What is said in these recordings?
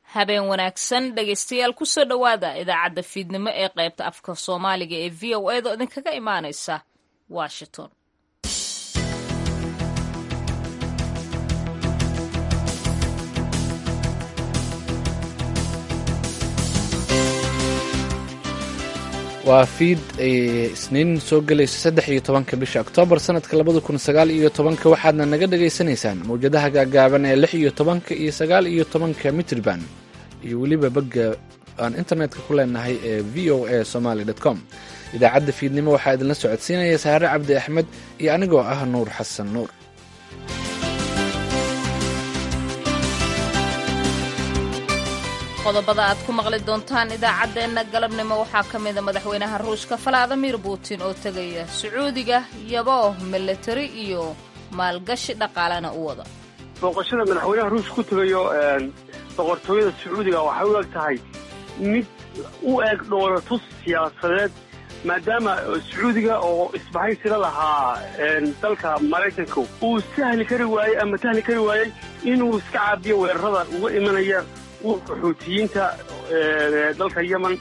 habeen wanaagsan dhegaystayaal kusoo dhowaada idaacadda fiidnimo ee qaybta afka soomaaliga ee v o a da idinkaga imaanaysa washington waa fiid ay isniin soo gelayso saddex iyo tobanka bisha oktoobar sanadka labada kun sagaal iyo tobanka waxaadna naga dhagaysanaysaan mawjadaha gaagaaban ee lix iyo tobanka iyo sagaal iyo tobanka mitrban iyo weliba bagga aan internetka ku leenahay ee v o a somaly com idaacadda fiidnimo waxaa idinla socodsiinaya saare cabdi axmed iyo anigoo ah nuur xasan nuur qodobada aad ku maqli doontaan idaacaddeenna galabnimo waxaa ka mida madaxweynaha ruushka valadimir putin oo tegaya sacuudiga yaboo milatari iyo maalgashi dhaqaalena u wada booqashada madaxweynaha ruushka ku tegayo boqortooyada sacuudiga waxay u eg tahay mid u eg dhoolatus siyaasadeed maadaama sacuudiga oo isbahaysila lahaa dalka maraykanka uu sahli kari waayey ama sahli kari waayey inuu iska caabiyo weerarada uga imanaya xuutiyiinta dalka yemen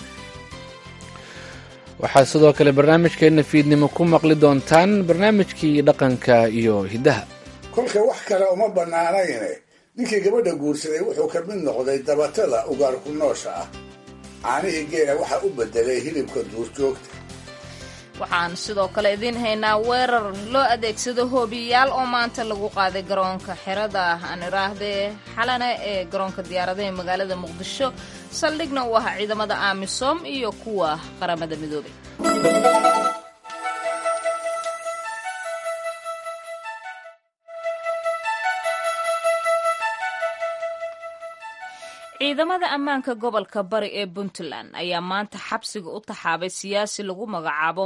waxaad sidoo kale barnaamijkeenna fiidnimo ku maqli doontaan barnaamijkii dhaqanka iyo hiddaha kolka wax kale uma bannaanayne ninkii gabadha guursaday wuxuu ka mid noqday dabatada ugaarku noosha ah caanihii geela waxaa u beddelay hilibka duurjoogta waxaan sidoo kale idiin haynaa weerar loo adeegsado hoobiyayaal oo maanta lagu qaaday garoonka xerada aan iraahdee xalana ee garoonka diyaaradaha magaalada muqdisho saldhigna uu ahaa ciidamada amisom iyo kuwa qaramada midoobay ciidamada ammaanka gobolka bari ee puntland ayaa maanta xabsiga u taxaabay siyaasi lagu magacaabo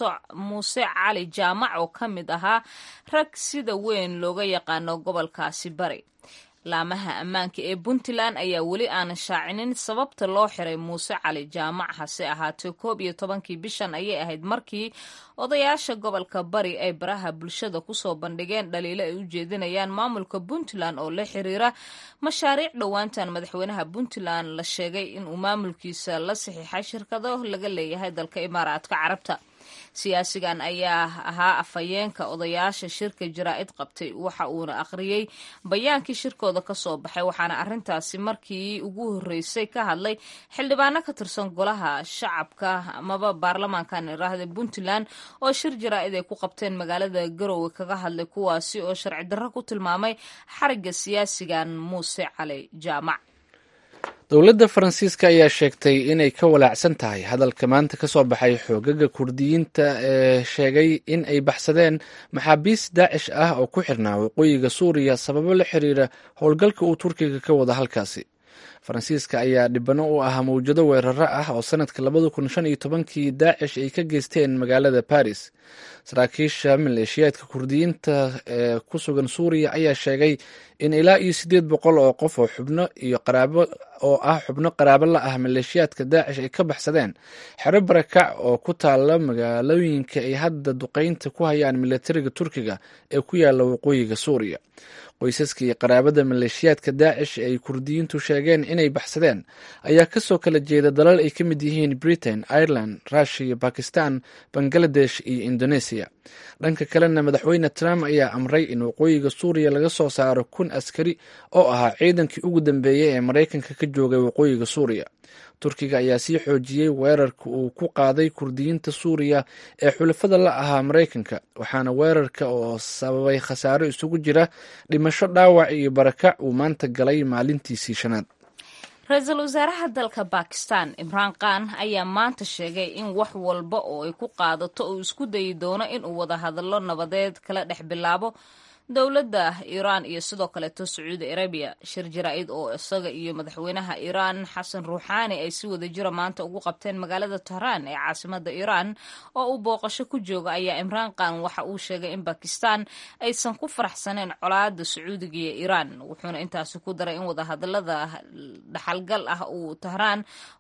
muuse cali jaamac oo ka mid ahaa rag sida weyn looga yaqaano gobolkaasi bari laamaha ammaanka ee puntland ayaa weli aanan shaacinin sababta loo xiray muuse cali jaamac hase ahaatee koob iyo tobankii bishan ayay ahayd markii odayaasha gobolka bari ay baraha bulshada kusoo bandhigeen dhaliilo ay u jeedinayaan maamulka puntland oo la xiriira mashaariic dhowaantan madaxweynaha puntland la sheegay inuu maamulkiisa la saxiixay shirkado laga leeyahay dalka imaaraadka carabta siyaasigan ayaa ahaa afhayeenka odayaasha shirka jaraa'id qabtay waxa uuna akhriyey bayaankii shirkooda ka soo baxay waxaana arrintaasi markii ugu horreysay ka hadlay xildhibaano ka tirsan golaha shacabka amaba baarlamaankan iraahda puntland oo shir jaraa'id ay ku qabteen magaalada garowe kaga hadlay kuwaasi oo sharci darro ku tilmaamay xarigga siyaasigan muuse cali jaamac dowladda faransiiska ayaa sheegtay inay ka walaacsan tahay hadalka maanta ka soo baxay xoogaga kurdiyiinta ee sheegay in ay baxsadeen maxaabiis daacish ah oo ku xirnaa waqooyiga suuriya sababo la xiriira howlgalka uu turkiga ka wada halkaasi faransiiska ayaa dhibano u ahaa mawjado weeraro ah oo sanadka labada kun shan iyo tobankii daacish ay ka geysteen magaalada baris saraakiisha maleeshiyaadka kurdiyiinta ee ku sugan suuriya ayaa sheegay in ilaa iyo siddeed boqol oo qof oo xubno iyo qaraabo oo ah xubno qaraabo la ah maleeshiyaadka daacish ay ka baxsadeen xero barakac oo ku taala magaalooyinka ay hadda duqeynta ku hayaan milatariga turkiga ee ku yaala waqooyiga suuriya qoysaska iyo qaraabada maleeshiyaadka daacish ee ay kurdiyiintu sheegeen inay baxsadeen ayaa kasoo kala jeeda dalal ay ka mid yihiin britain ireland rushia bakistan bangaladesh iyo indonesia dhanka kalena madaxweyne trump ayaa amray in waqooyiga suuriya laga soo saaro kun askari oo ahaa ciidankii ugu dambeeyey ee maraykanka ka joogay waqooyiga suuriya turkiga ayaa sii xoojiyey weerarka uu ku qaaday kurdiyiinta suuriya ee xulafada la ahaa maraykanka waxaana weerarka oo sababay khasaaro isugu jira dhimasho dhaawac iyo barakac uu maanta galay maalintiisii shanaad ra-iisul wasaaraha dalka bakistan imraan khan ayaa maanta sheegay in wax walba oo ay ku qaadato uu isku dayi doono inuu wada hadallo nabadeed kala dhex bilaabo dowladda iiraan iyo sidoo kaleeto sacuudi arabiya shir jaraa'id oo isaga iyo madaxweynaha iiraan xasan ruuxaani ay si wada jira maanta ugu qabteen magaalada tehraan ee caasimada iiraan oo uu booqasho ku jooga ayaa imraan khan waxa uu sheegay in bakistan aysan ku faraxsaneen colaada sacuudiga iyo iiraan wuxuuna intaasi ku daray in wadahadalada dhaxalgal ah uu tehraan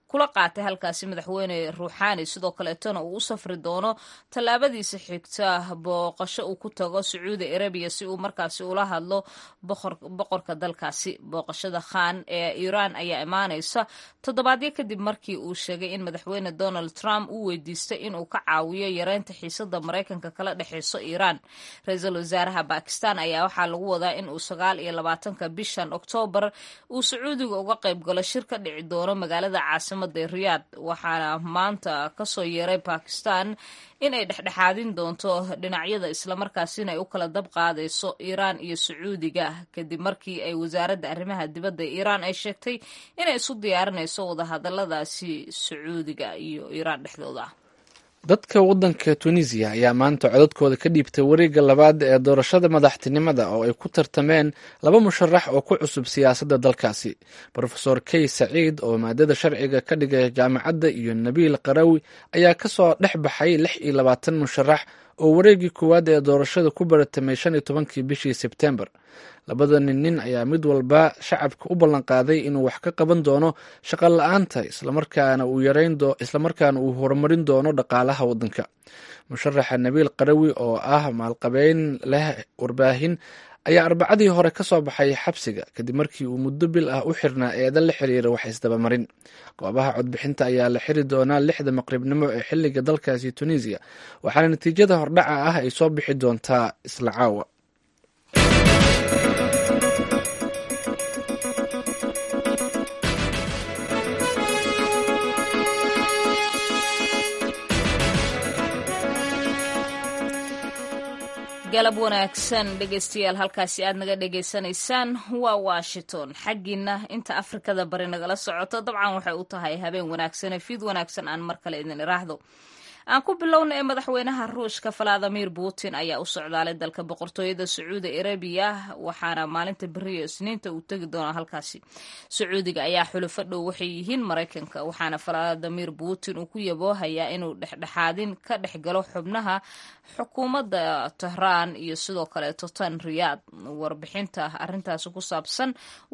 kula qaatay halkaasi madaxweyne ruuxaani sidoo kaleetona uu u safri doono tallaabadiisa xigta booqasho uu ku tago sacuudi arabiya si uu markaasi ula hadlo boqorka dalkaasi booqashada khan ee iiraan ayaa imaanaysa toddobaadyo kadib markii uu sheegay in madaxweyne donald trump uu weydiistay inuu ka caawiyo yareynta xiisada maraykanka kala dhexeyso iiraan ra-iisul wasaaraha bakistan ayaa waxaa lagu wadaa in uu sagaal iyo labaatanka bishan oktoobar uu sacuudiga uga qayb galo shir ka dhici doono magaalada caasimada riyaad waxaana maanta kasoo yeeray bakistan in ay dhexdhexaadin doonto dhinacyada islamarkaasina ay u kala dab qaadayso iiraan iyo sacuudiga kadib markii ay wasaaradda arrimaha dibadda iiraan ay sheegtay inay isu diyaarinayso wadahadaladaasi sacuudiga iyo iiraan dhexdooda dadka waddanka tunisiya ayaa maanta codadkooda ka dhiibtay wareegga labaad ee doorashada madaxtinimada oo ay ku tartameen laba musharax oo ku cusub siyaasadda dalkaasi rofesor key saciid oo maadada sharciga ka dhigay jaamacadda iyo nabiil qarawi ayaa kasoo dhex baxay lix iyo labaatan musharax oo wareeggii koowaad ee doorashada ku baratamay shan iyo tobankii bishii sebtembar labadani nin ayaa mid walba shacabka u ballanqaaday inuu wax ka qaban doono shaqo la-aanta islamarkaana uu yareyn islamarkaana uu horumarin doono dhaqaalaha waddanka musharaxa nabiil qarawi oo ah maalqabeyn leh warbaahin ayaa arbacadii hore ka soo baxay xabsiga kadib markii uu muddo bil ah u xirnaa eedan la xiriira wax isdabamarin goobaha codbixinta ayaa la xiri doonaa lixda maqribnimo ee xiliga dalkaasi tunisiya waxaana natiijada hordhaca ah ay soo bixi doontaa isla caawa galab wanaagsan dhegeystayaal halkaasi aad naga dhegaysanaysaan waa washington xaggiina inta afrikada bari nagala socoto dabcan waxay u tahay habeen wanaagsane fiid wanaagsan aan mar kale idin iraahdo aan ku bilowna ee madaxweynaha ruushka valadimir putin ayaa u socdaalay dalka boqortooyada sacuudi arabiya waxaana maalinta beriyo isniinta uu tegi doonaa halkaasi sacuudiga ayaa xulufo dhow waxay yihiin maraykanka waxaana valadimir putin uu ku yaboohayaa inuu dhexdhexaadin ka dhex galo xubnaha xukuumadda tehraan iyo sidoo kaleeto tan riyaad warbixinta arintaasi ku saabsan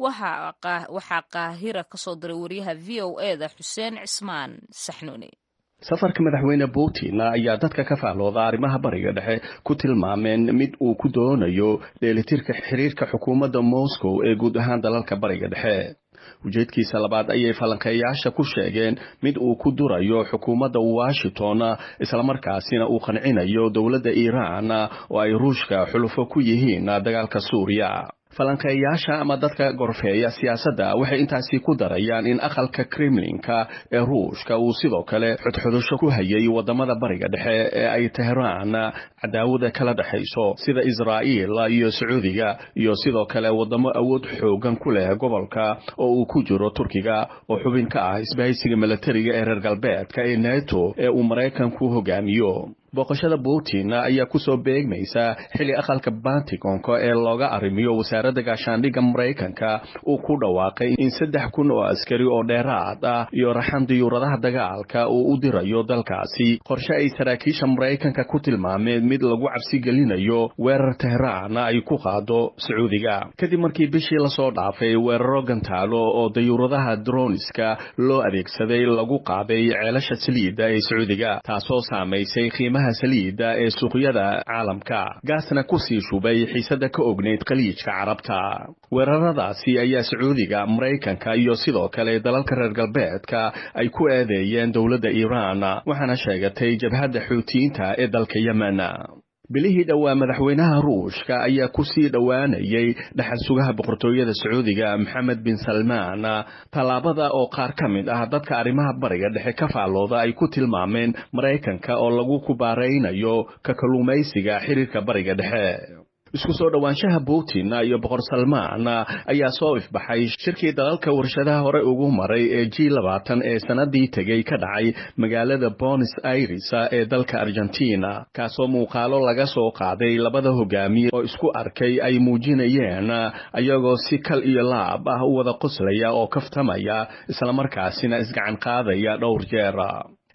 waxaa qaahira kasoo diray wariyaha v o eda xuseen cismaan saxnuuni safarka madaxweyne putin ayaa dadka ka fahlooda arrimaha bariga dhexe ku tilmaameen mid uu ku doonayo dheelitirka xiriirka xukuumadda moscow ee guud ahaan dalalka bariga dhexe ujeedkiisa labaad ayay falanqeeyaasha ku sheegeen mid uu ku durayo xukuumadda washington islamarkaasina uu qancinayo dowladda iiraan oo ay ruushka xulufo ku yihiin dagaalka suuriya falanqeeyaasha ama dadka gorfeeya siyaasadda waxay intaasi ku darayaan in aqalka kremlinka ee ruushka uu sidoo kale xodxodasho ku hayay wadamada bariga dhexe ee ay tehraan cadaawada kala dhexayso sida israa'iil iyo sacuudiga iyo sidoo kale wadamo awood xoogan ku leh gobolka oo uu ku jiro turkiga oo xubin ka ah isbahaysiga milatariga ee reer galbeedka ee neto ee uu maraykanku hogaamiyo booqashada putin ayaa kusoo beegmaysa xilli aqalka bantigonka ee looga arrimiyo wasaaradda gaashaandhigga maraykanka uu ku dhawaaqay in saddex kun oo askari oo dheeraad ah iyo raxan diyuuradaha dagaalka uu u dirayo dalkaasi qorshe ay saraakiisha maraykanka ku tilmaameen mid lagu cabsi gelinayo weerar tehraan ay ku qaado sacuudiga kadib markii bishii lasoo dhaafay weeraro gantaalo oo diyuuradaha droniska loo adeegsaday lagu qaaday ceelasha saliidda ee sacuudiga taasoo saamaysay qiimaha saliida ee suuqyada caalamka gaasna kusii shubay xiisada ka ognayd khaliijka carabta weeraradaasi ayaa sacuudiga maraykanka iyo sidoo kale dalalka reer galbeedka ay ku eedeeyeen dowladda iiraan waxaana sheegatay jabhadda xuutiyiinta ee dalka yemen bilihii dhowaa madaxweynaha ruushka ayaa kusii dhowaanayay dhaxal sugaha boqortooyada sacuudiga maxamed bin salmaan tallaabada oo qaar ka mid ah dadka arrimaha bariga dhexe ka faallooda ay ku tilmaameen maraykanka oo lagu kubaaraynayo ka kalluumaysiga xiriirka bariga dhexe isku soo dhowaanshaha putin iyo boqor salmaan ayaa soo ifbaxay shirkii dalalka warshadaha hore ugu maray ee g labaatan ee sanadii tegay ka dhacay magaalada bonis aires ee dalka argentina kaasoo muuqaalo laga soo qaaday labada hogaamiye oo isku arkay ay muujinayeen ayagoo si kal iyo laab ah u wada qoslaya oo kaftamaya islamarkaasina isgacan qaadaya dhowr jeer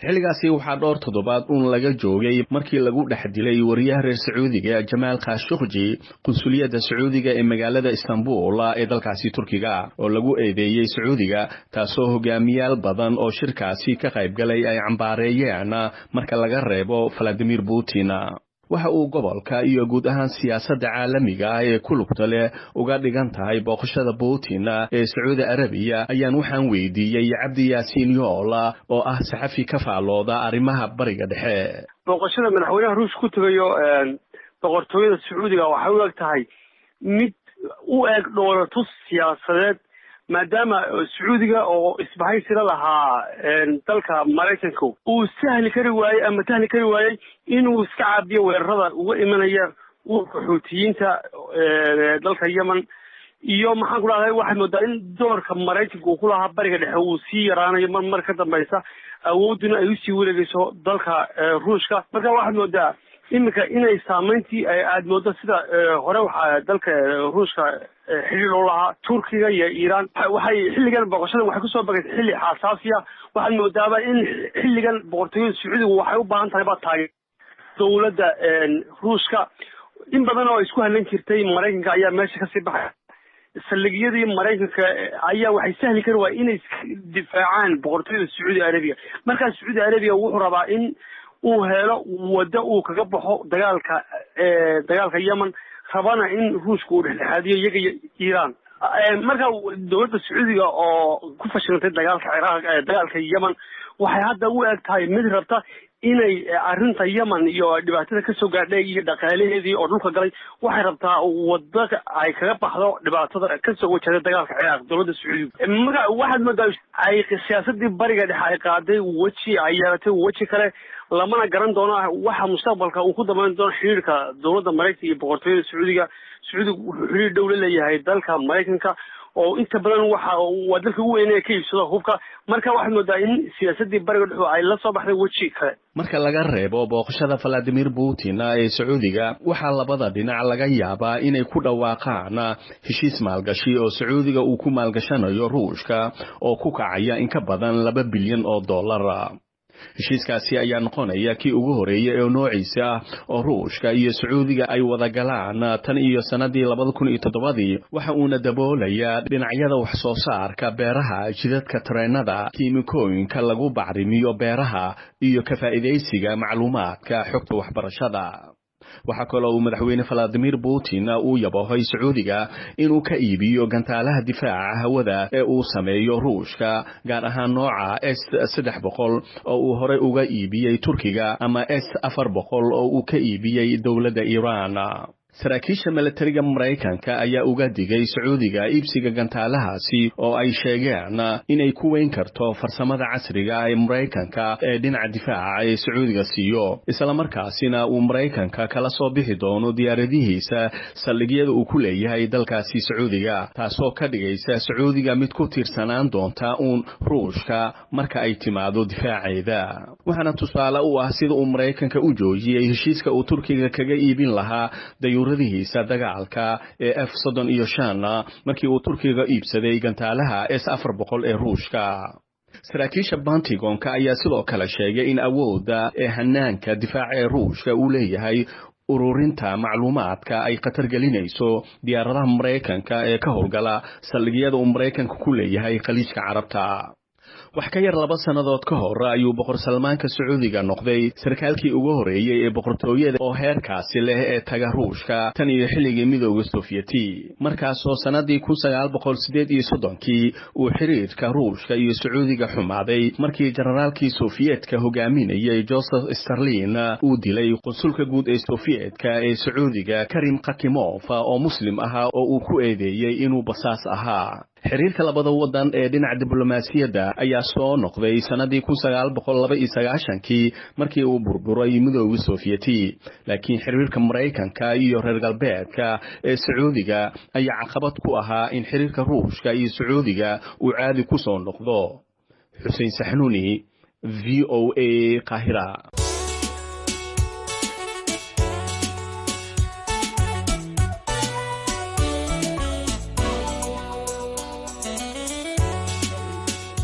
xilligaasi waxaa dhowr toddobaad uun laga joogay markii lagu dhex dilay wariyaha reer sacuudiga jamaal khashukji qunsuliyadda sacuudiga ee magaalada istanbul ee dalkaasi turkiga oo lagu eedeeyey sacuudiga taasoo hogaamiyaal badan oo shirkaasi ka qaybgalay ay cambaareeyeen marka laga reebo valadimir putin waxa uu gobolka iyo guud ahaan siyaasadda caalamiga ah ee ku lugta leh uga dhigan tahay booqashada putin ee sacuudi arabiya ayaan waxaan weydiiyey cabdi yaasiin yoola oo ah saxafi ka faallooda arrimaha bariga dhexe booqashada madaxweynaha ruush ku tegayo boqortooyada sacuudiga waxay u eg tahay mid u eg dhoolatus siyaasadeed maadaama sacuudiga oo isbahaysila lahaa dalka maraykanka uu sahli kari waayey ama tahli kari waayey inuu iska caabiyo weerarada uga imanaya urka xuutiyiinta dalka yemen iyo maxaan ku dhahday waxaad moodaa in doorka maraykanka uu ku lahaa bariga dhexe uu sii yaraanayo mar mar ka dambaysa awoodduna ay usii wareegeyso dalka ruushka marka waxaad moodaa iminka inay saameyntii aad moodo sida hore waxaa dalka ruushka xidhiir loo lahaa turkiga iyo iiraan waxay xilligan booqashadan waxay kusoo bagaysa xilli xasaasiya waxaad moodaaba in xilligan boqortooyada sacuudiga waxay u baahan tahay baa taagay dowladda ruushka in badan oo isku hadlan jirtay maraykanka ayaa meesha kasii baxay saldhigyadii maraykanka ayaa waxay sahli kari waaya inay difaacaan boqortooyada sacuudi arabiya markaas sacuudi arabiya wuxuu rabaa in uu helo waddo uu kaga baxo dagaalka dagaalka yemen rabana in ruushka uu dhexdhexaadiyo iyaga iyo iiraan marka dowladda sacuudiga oo ku fashilantay dagaalka ciraaq dagaalka yemen waxay hadda u eg tahay mid rabta inay arrinta yemen iyo dhibaatada kasoo gaadhay iyo dhaqaalaheedii oo dhulka galay waxay rabtaa waddo ay kaga baxdo dhibaatada kasoo wajahday dagaalka ciraaq dowladda sacuudiga marka waxaad moodaa ay siyaasadii bariga dhexe ay qaaday weji ay yeelatay weji kale lamana garan doono waxa mustaqbalka uu ku dambeyn doono xiriirka dowladda maraykanka iyo boqortooyada sacuudiga sacuudiga wuxuu xiriir dhow la leeyahay dalka maraykanka oo inta badan waxa waa dalka ugu weyn ee ka iibsado hubka marka waxaad moodaa in siyaasadii bariga dhexu ay la soo baxday weji kale marka laga reebo booqashada valadimir putin ee sacuudiga waxaa labada dhinac laga yaabaa inay ku dhawaaqaan heshiis maalgashi oo sacuudiga uu ku maalgashanayo ruushka oo ku kacaya in ka badan laba bilyan oo dollar heshiiskaasi ayaa noqonaya kii ugu horeeyay ee noociisa ah oo ruushka iyo sacuudiga ay wada galaan tan iyo sannadii labada kun iyo toddobadii waxa uuna daboolayaa dhinacyada wax soo saarka beeraha jidadka tareenada kiimikooyinka lagu bacrimiyo beeraha iyo ka faa'iidaysiga macluumaadka xogta waxbarashada waxaa kaloo uu madaxweyne valadimir putin uu yabahoy sacuudiga inuu ka iibiyo gantaalaha difaaca hawada ee uu sameeyo ruushka gaar ahaan nooca s saddex boqol oo uu horey uga iibiyey turkiga ama s afar boqol oo uu ka iibiyey dowladda iiraan saraakiisha milatariga maraykanka ayaa uga digay sacuudiga iibsiga gantaalahaasi oo ay sheegeen inay ku weyn karto farsamada casriga ee maraykanka ee dhinaca difaaca ee sacuudiga siiyo islamarkaasina uu maraykanka kala soo bixi doono diyaaradihiisa saldhigyada uu ku leeyahay dalkaasi sacuudiga taasoo ka dhigaysa sacuudiga mid ku tiirsanaan doonta uun ruushka marka ay timaado difaaceeda waxaana tusaale u ah sida uu maraykanka u joojiyey heshiiska uu turkiga kaga iibin lahaa dayuuradihiisa dagaalka ee f soddon iyo shan markii uu turkiga iibsaday gantaalaha s afar boqol ee ruushka saraakiisha bantigonka ayaa sidoo kale sheegay in awoodda ee hanaanka difaaca ee ruushka uu leeyahay ururinta macluumaadka ay khatar gelinayso diyaaradaha maraykanka ee ka howlgala saldhigyada uu maraykanka ku leeyahay khaliijka carabta wax ka yar laba sannadood ka hor ayuu boqor salmaanka sacuudiga noqday sarkaalkii ugu horeeyey ee boqortooyada oo heerkaasi leh ee taga ruushka tan iyo xilligii midooda sovyeti markaasoo sannadii kun sagaal boqol sideed iyo soddonkii uu xiriirka ruushka iyo sacuudiga xumaaday markii generaalkii sofiyeetka hogaaminayay joseph starlin uu dilay qunsulka guud ee sofiyeetka ee sacuudiga karim khakimof oo muslim ahaa oo uu ku eedeeyey inuu basaas ahaa xiriirka labada waddan ee dhinaca diblomaasiyadda ayaa soo noqday sannadii kun sagaal boqol laba iyo sagaashankii markii uu burburay midooda sovyeti laakiin xiriirka maraykanka iyo reer galbeedka ee sacuudiga ayaa caqabad ku ahaa in xiriirka ruushka iyo sacuudiga uu caadi ku soo noqdo xuseen saxnuuni v o a qahira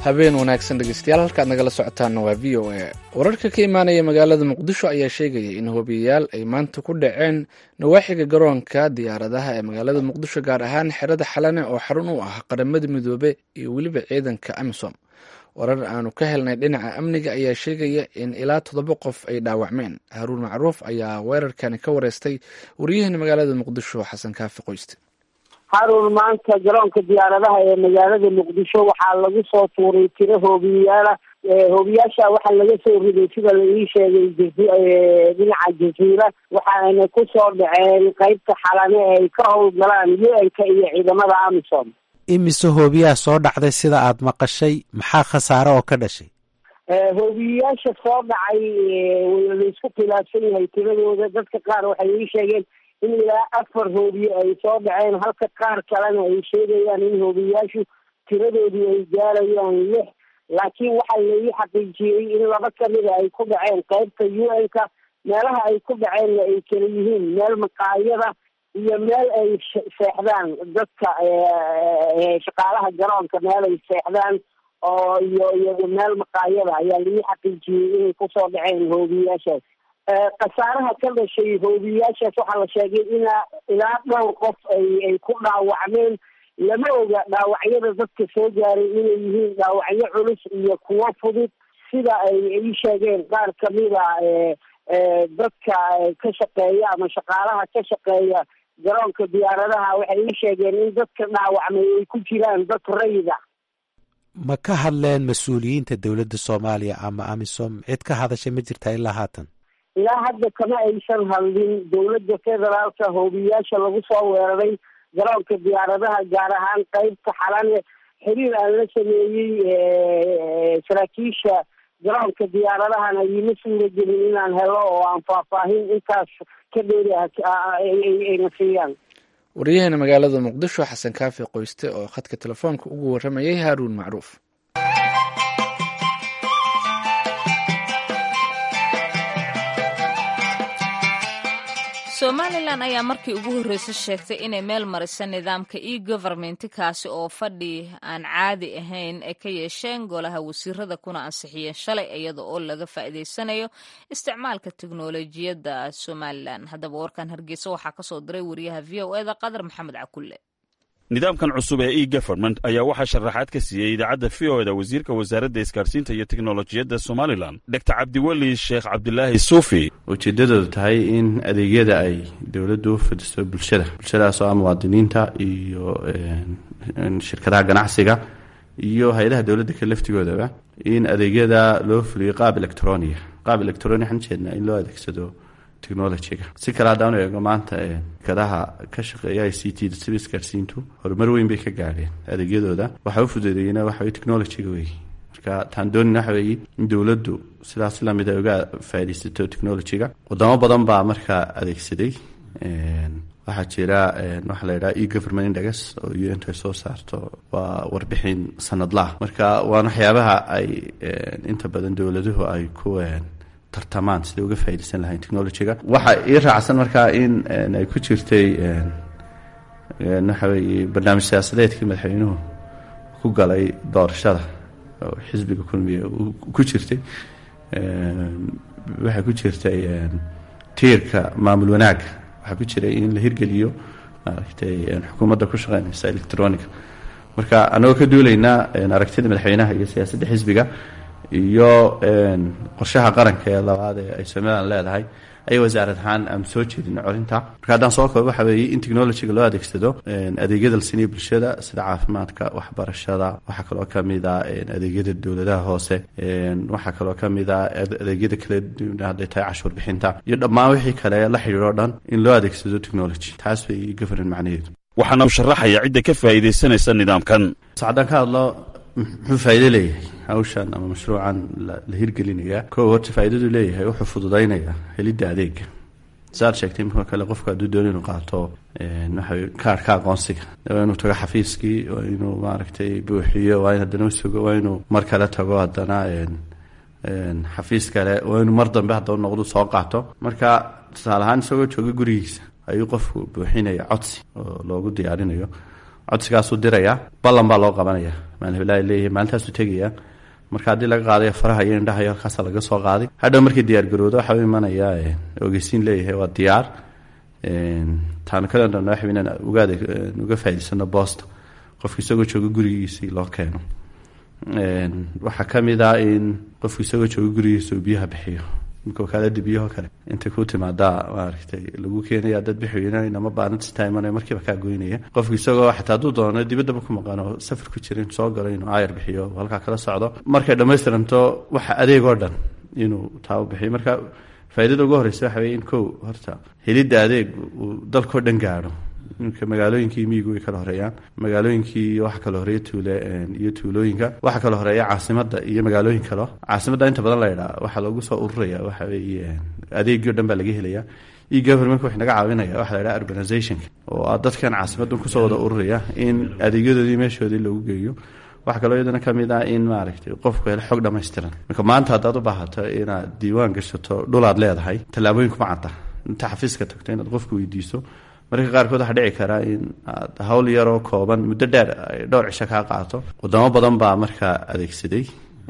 habeen wanaagsan dhegeystayaal halkaad nagala socotaana waa v o a wararka ka imaanaya magaalada muqdisho ayaa sheegaya in hobiyayaal ay maanta ku dhaceen nawaaxiga garoonka diyaaradaha ee magaalada muqdisho gaar ahaan xerada xalane oo xarun u ah qaramada midoobe iyo weliba ciidanka amisom warar aanu ka helnay dhinaca amniga ayaa sheegaya in ilaa toddoba qof ay dhaawacmeen haruun macruuf ayaa weerarkani ka wareystay wariyahani magaalada muqdisho xasan kaafi qoyste haruun maanta garoonka diyaaradaha ee magaalada muqdisho waxaa lagu soo tuuray tiro hoobiyayaala hoobiyaasha waxaa laga soo riday sida la ii sheegay dhinaca jaziira waxaana kusoo dhaceen qeybta xalane ee ay ka howlgalaan u-n-ka iyo ciidamada amisom imise hoobiyaha soo dhacday sida aada maqashay maxaa khasaare oo ka dhashay hoobiyayaasha soo dhacay laisku khilaafsan yahay tiradooda dadka qaar waxay ii sheegeen in ilaa afar hoobiye ay soo dhaceen halka qaar kalena ay sheegayaan in hoobiyayaashu tiradoodii ay gaarayaan lix laakiin waxaa laii xaqiijiyey in laba kamida ay ku dhaceen qeybta u n-ka meelaha ay ku dhaceenna ay kala yihiin meel maqaayada iyo meel ay seexdaan dadka shaqaalaha garoonka meel ay seexdaan oo iyo iyo meel maqaayada ayaa laii xaqiijiyey inay kusoo dhaceen hoobiyayaashaas khasaaraha ka dhashay hoobiyayaashaas waxaa la sheegay inaa ilaa dhowr qof ay ay ku dhaawacmeen lama oga dhaawacyada dadka soo gaaray inay yihiin dhaawacyo culus iyo kuwo fudud sida ay ii sheegeen qaar kamida dadka ka shaqeeya ama shaqaalaha ka shaqeeya garoonka diyaaradaha waxay ii sheegeen in dadka dhaawacmay ay ku jiraan dad rayida ma ka hadleen mas-uuliyiinta dowladda soomaaliya ama amisom cid ka hadashay ma jirtaa ilaa haatan ilaa hadda kama aysan hadlin dowladda federaalka hoobiyayaasha lagu soo weeraray garoonka diyaaradaha gaar ahaan qeybta xalane xiriir aan la sameeyey saraakiisha garoonka diyaaradahana iima suura gelin inaan helo oo aan faahfaahin intaas ka dheeri ayna siiyaan wariyahana magaalada muqdisho xasan kaafi qoyste oo khadka telefoonka ugu waramayay haaruun macruuf somalilan ayaa markii ugu horreysay sheegtay inay meel marisa nidaamka e government kaasi oo fadhi aan caadi ahayn ay ka yeesheen golaha wasiirada kuna ansixiyeen shalay iyada oo laga faa'iidaysanayo isticmaalka teknolojiyadda somalilan haddaba warkan hargeysa waxaa kasoo diray wariyaha v o eda qadar maxamed cakulle nidaamkan cusub ee e government ayaa waxaa sharaxaad ka siiyey idaacadda v o eda wasiirka wasaaradda isgaarsiinta iyo teknolojiyadda somalilan doctor cabdiweli sheekh cabdilaahi suufi ujeeddadoodu tahay in adeegyada ay dowladdu u fidisto bulshada bulshadaas oo ah muwaadiniinta iyo shirkadaha ganacsiga iyo hay-adaha dowladda ka laftigoodaba in adeegyada loo fuliyo qaab electronia qaab electronia waxaan ujeednaa in loo adeegsado technologyga si kale haddaan eego maanta shirkadaha ka shaqeeya i c t sida isgaarsiintu horumar weyn bay ka gaadheen adeegyadooda waxaa u fududeeyena waxa weye technologyga wey marka taan doonina waxa weeye in dowladdu sidaas lamid ay uga faaidaysato technologyga wadamo badan baa markaa adeegsaday waxaa jira waxaa la yidhaha e government index oo u n t soo saarto waa warbixin sanadlaah marka waana waxyaabaha ay inta badan dowladuhu ay ku tartamaan siday uga faa'idaysan lahayn technologyga waxaa ii raacsan markaa in ay ku jirtay waxa weeye barnaamij siyaasadeedkii madaxweynuhu ku galay doorashada oo xisbiga kulmiya ku jirtay waxaa ku jirtay tiirka maamul wanaagga waxaa ku jiray in la hirgeliyo maaragtay xukuumadda ku shaqeynaysa electronica marka anagoo ka duulaynaa aragtida madaxweynaha iyo siyaasadda xisbiga iyo qorshaha qaranka ee labaad ee ay somalilan leedahay ayay wasaarad ahaan aan soo jeedina corinta marka haddaan soo koobo waxa weeye in technologyga loo adeegsado adeegyada la siinayo bulshada sida caafimaadka waxbarashada waxaa kaloo kamid a adeegyada dowladaha hoose waxaa kaloo kamid a adeegyada kale hadday tahay cashuur bixinta iyo dhammaan wixii kale la xidhiidho dhan in loo adeegsado technology taas bay government macnaheedu waxaana u sharaxaya cidda ka faa'iidaysanaysa nidaamkan haddaan ka hadlo muxuu faa'iido leeyahay hawshan ama mashruucan la hirgelinaya kow horta faa'iidadu leeyahay wuxuu fududaynayaa helidda adeega saad sheegtay imika kale qofku hadduu dooni inuu qaato waxa kaarhka aqoonsiga waa inuu tago xafiiskii waa inuu maaragtay buuxiyo waa in haddana usugo waa inuu mar kale tago haddana xafiis kale waa inuu mar dambe haddaba noqdu soo qaato marka tusaale ahaan isagoo jooga gurigiisa ayuu qofku buuxinaya codsi oo loogu diyaarinayo codsigaasuu dirayaa ballan baa loo qabanaya maalin heblaha leeyahay maalintaasuu tegaya marka haddii laga qaadayo faraha iyo indhaha iyo halkaasa laga soo qaaday hadhow markii diyaar garowdo waxaa u imanaya ogeysiin leeyahay waa diyaar taanu kale dhan waxa inaan ugaada uga faa'idaysano boosta qofka isagoo jooga gurigiisii loo keeno waxaa ka mid ah in qofku isagoo jooga gurigiisa uu biyaha bixiyo imika wakaalada biyaho kale intay ku timaadaa maaragtay lagu keenaya dad bixweynama baanatista imanaya markiiba kaa goynaya qofku isagoo xataa hadduu doono dibaddaba ku maqan oo safar ku jira inuu soo galo inuu aayar bixiyo halkaa kala socdo markay dhammaystiranto waxa adeeg oo dhan inuu taa u bixiyo marka faaidada ugu horeysa waxa wey in kow horta helidda adeeg uu dalkao dhan gaadho imika magaalooyinkii miyigu way kala horeeyaan magaalooyinkii waxa kala horeeya tuule iyo tuulooyinka waxa kala horeeya caasimada iyo magaalooyin kalo caasimadda inta badan la ydhaa waxaa loogu soo ururaya waxa weeye adeegii o dhan baa laga helaya e governmentka wax naga caawinaya waxa la ydhaha urbanizationka oo ah dadkan caasimaddan kusoo wada ururaya in adeegyadoodii meeshoodii loogu geeyo waxaa kaloo iyadana ka mid ah in maaragtay qofku helo xog dhammaystiran marka maanta haddaad u baahato inaad diiwaan gashato dhulaad leedahay tallaabooyin kuma cadda inta xafiiska tagto inaad qofku weydiiso mararka qaarkood waxaa dhici karaa in aad hawl yaroo kooban muddo dheer ay dhowr cisho kaa qaato wadamo badan baa markaa adeegsaday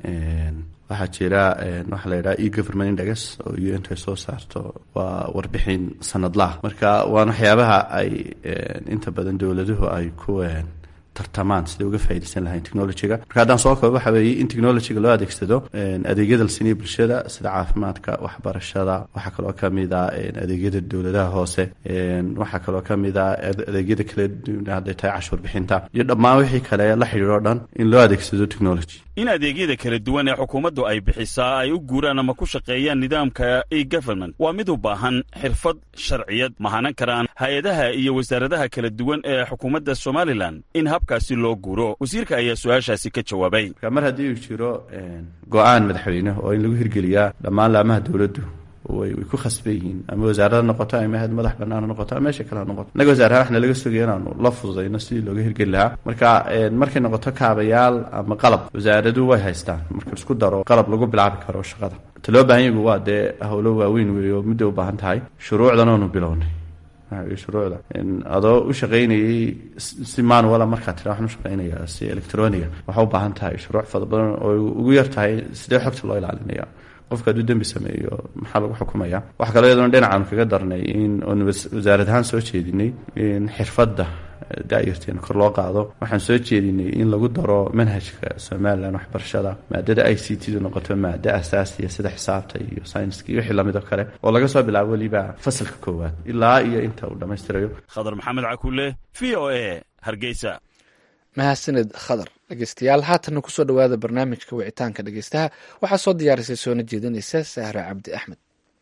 waxaa jira waxaa la yidhaha e government index oo u n soo saarto waa warbixin sanadlaah marka waan waxyaabaha ay inta badan dowladuhu ay ku tartamaan siday uga faa'idaysan lahayn technologyga marka haddaan soo koobo waxa weeye in technologyga loo adeegsado adeegyada la siiniya bulshada sida caafimaadka waxbarashada waxaa kaloo ka mid ah adeegyada dowladaha hoose waxaa kaloo ka mid ah adeegyada kale hadday tahay cashuur bixinta iyo dhammaan wixii kale la xidhiir o dhan in loo adeegsado technology in adeegyada kala duwan ee xukuumaddu ay bixisaa ay u guuraan ama ku shaqeeyaan nidaamka e government waa mid u baahan xirfad sharciyad mahanan karaan hay-adaha iyo wasaaradaha kala duwan ee xukuumadda somalilan in habkaasi loo guuro wasiirka ayaa su-aashaasi ka jawaabay marka mar haddii uu jiro go-aan madaxweyne oo in lagu hirgeliyaa dhammaan laamaha dowladdu way way ku khasban yihiin ama wasaarada noqoto ama had madax banaan ha noqoto ama meesha kale ha noqoto innaga wasaarahaan waxna laga sugaya inaanu la fududayno sidii looga hirgeli lahaa marka markay noqoto kaabayaal ama qalab wasaaradu way haystaan marka isku daro qalab lagu bilaabi karo shaqada ta loo baahan yagu waa dee howlo waaweyn weey oo muddo u baahan tahay shuruucdan oonu bilownay shuruucda adoo u shaqaynayay si manuala markaa tira waxaan u shaqaynaya si electroniga waxaa u baahan tahay shuruuc fada badan oo ugu yar tahay sidee xogta loo ilaalinaya qofka hadduu dembi sameeyo maxaa lagu xukumaya waxaa kaloo iyadana dhinacaanu kaga darnay in oon wasaarad ahaan soo jeedinay in xirfadda daayarteena kor loo qaado waxaan soo jeedinay in lagu daro manhajka somalilan waxbarashada maadada i c t du noqoto maado asaasiya sida xisaabta iyo synska iyo wixii lamid oo kale oo laga soo bilaabo weliba fasalka koowaad ilaa iyo inta uu dhammaystirayo khadar maxamed cakuule v o a hargeysa mahadsanid khadar dhegeystayaal haatanna kusoo dhowaada barnaamijka wicitaanka dhegeystaha waxaa soo diyaarisay soona jeedinaysa sahra cabdi axmed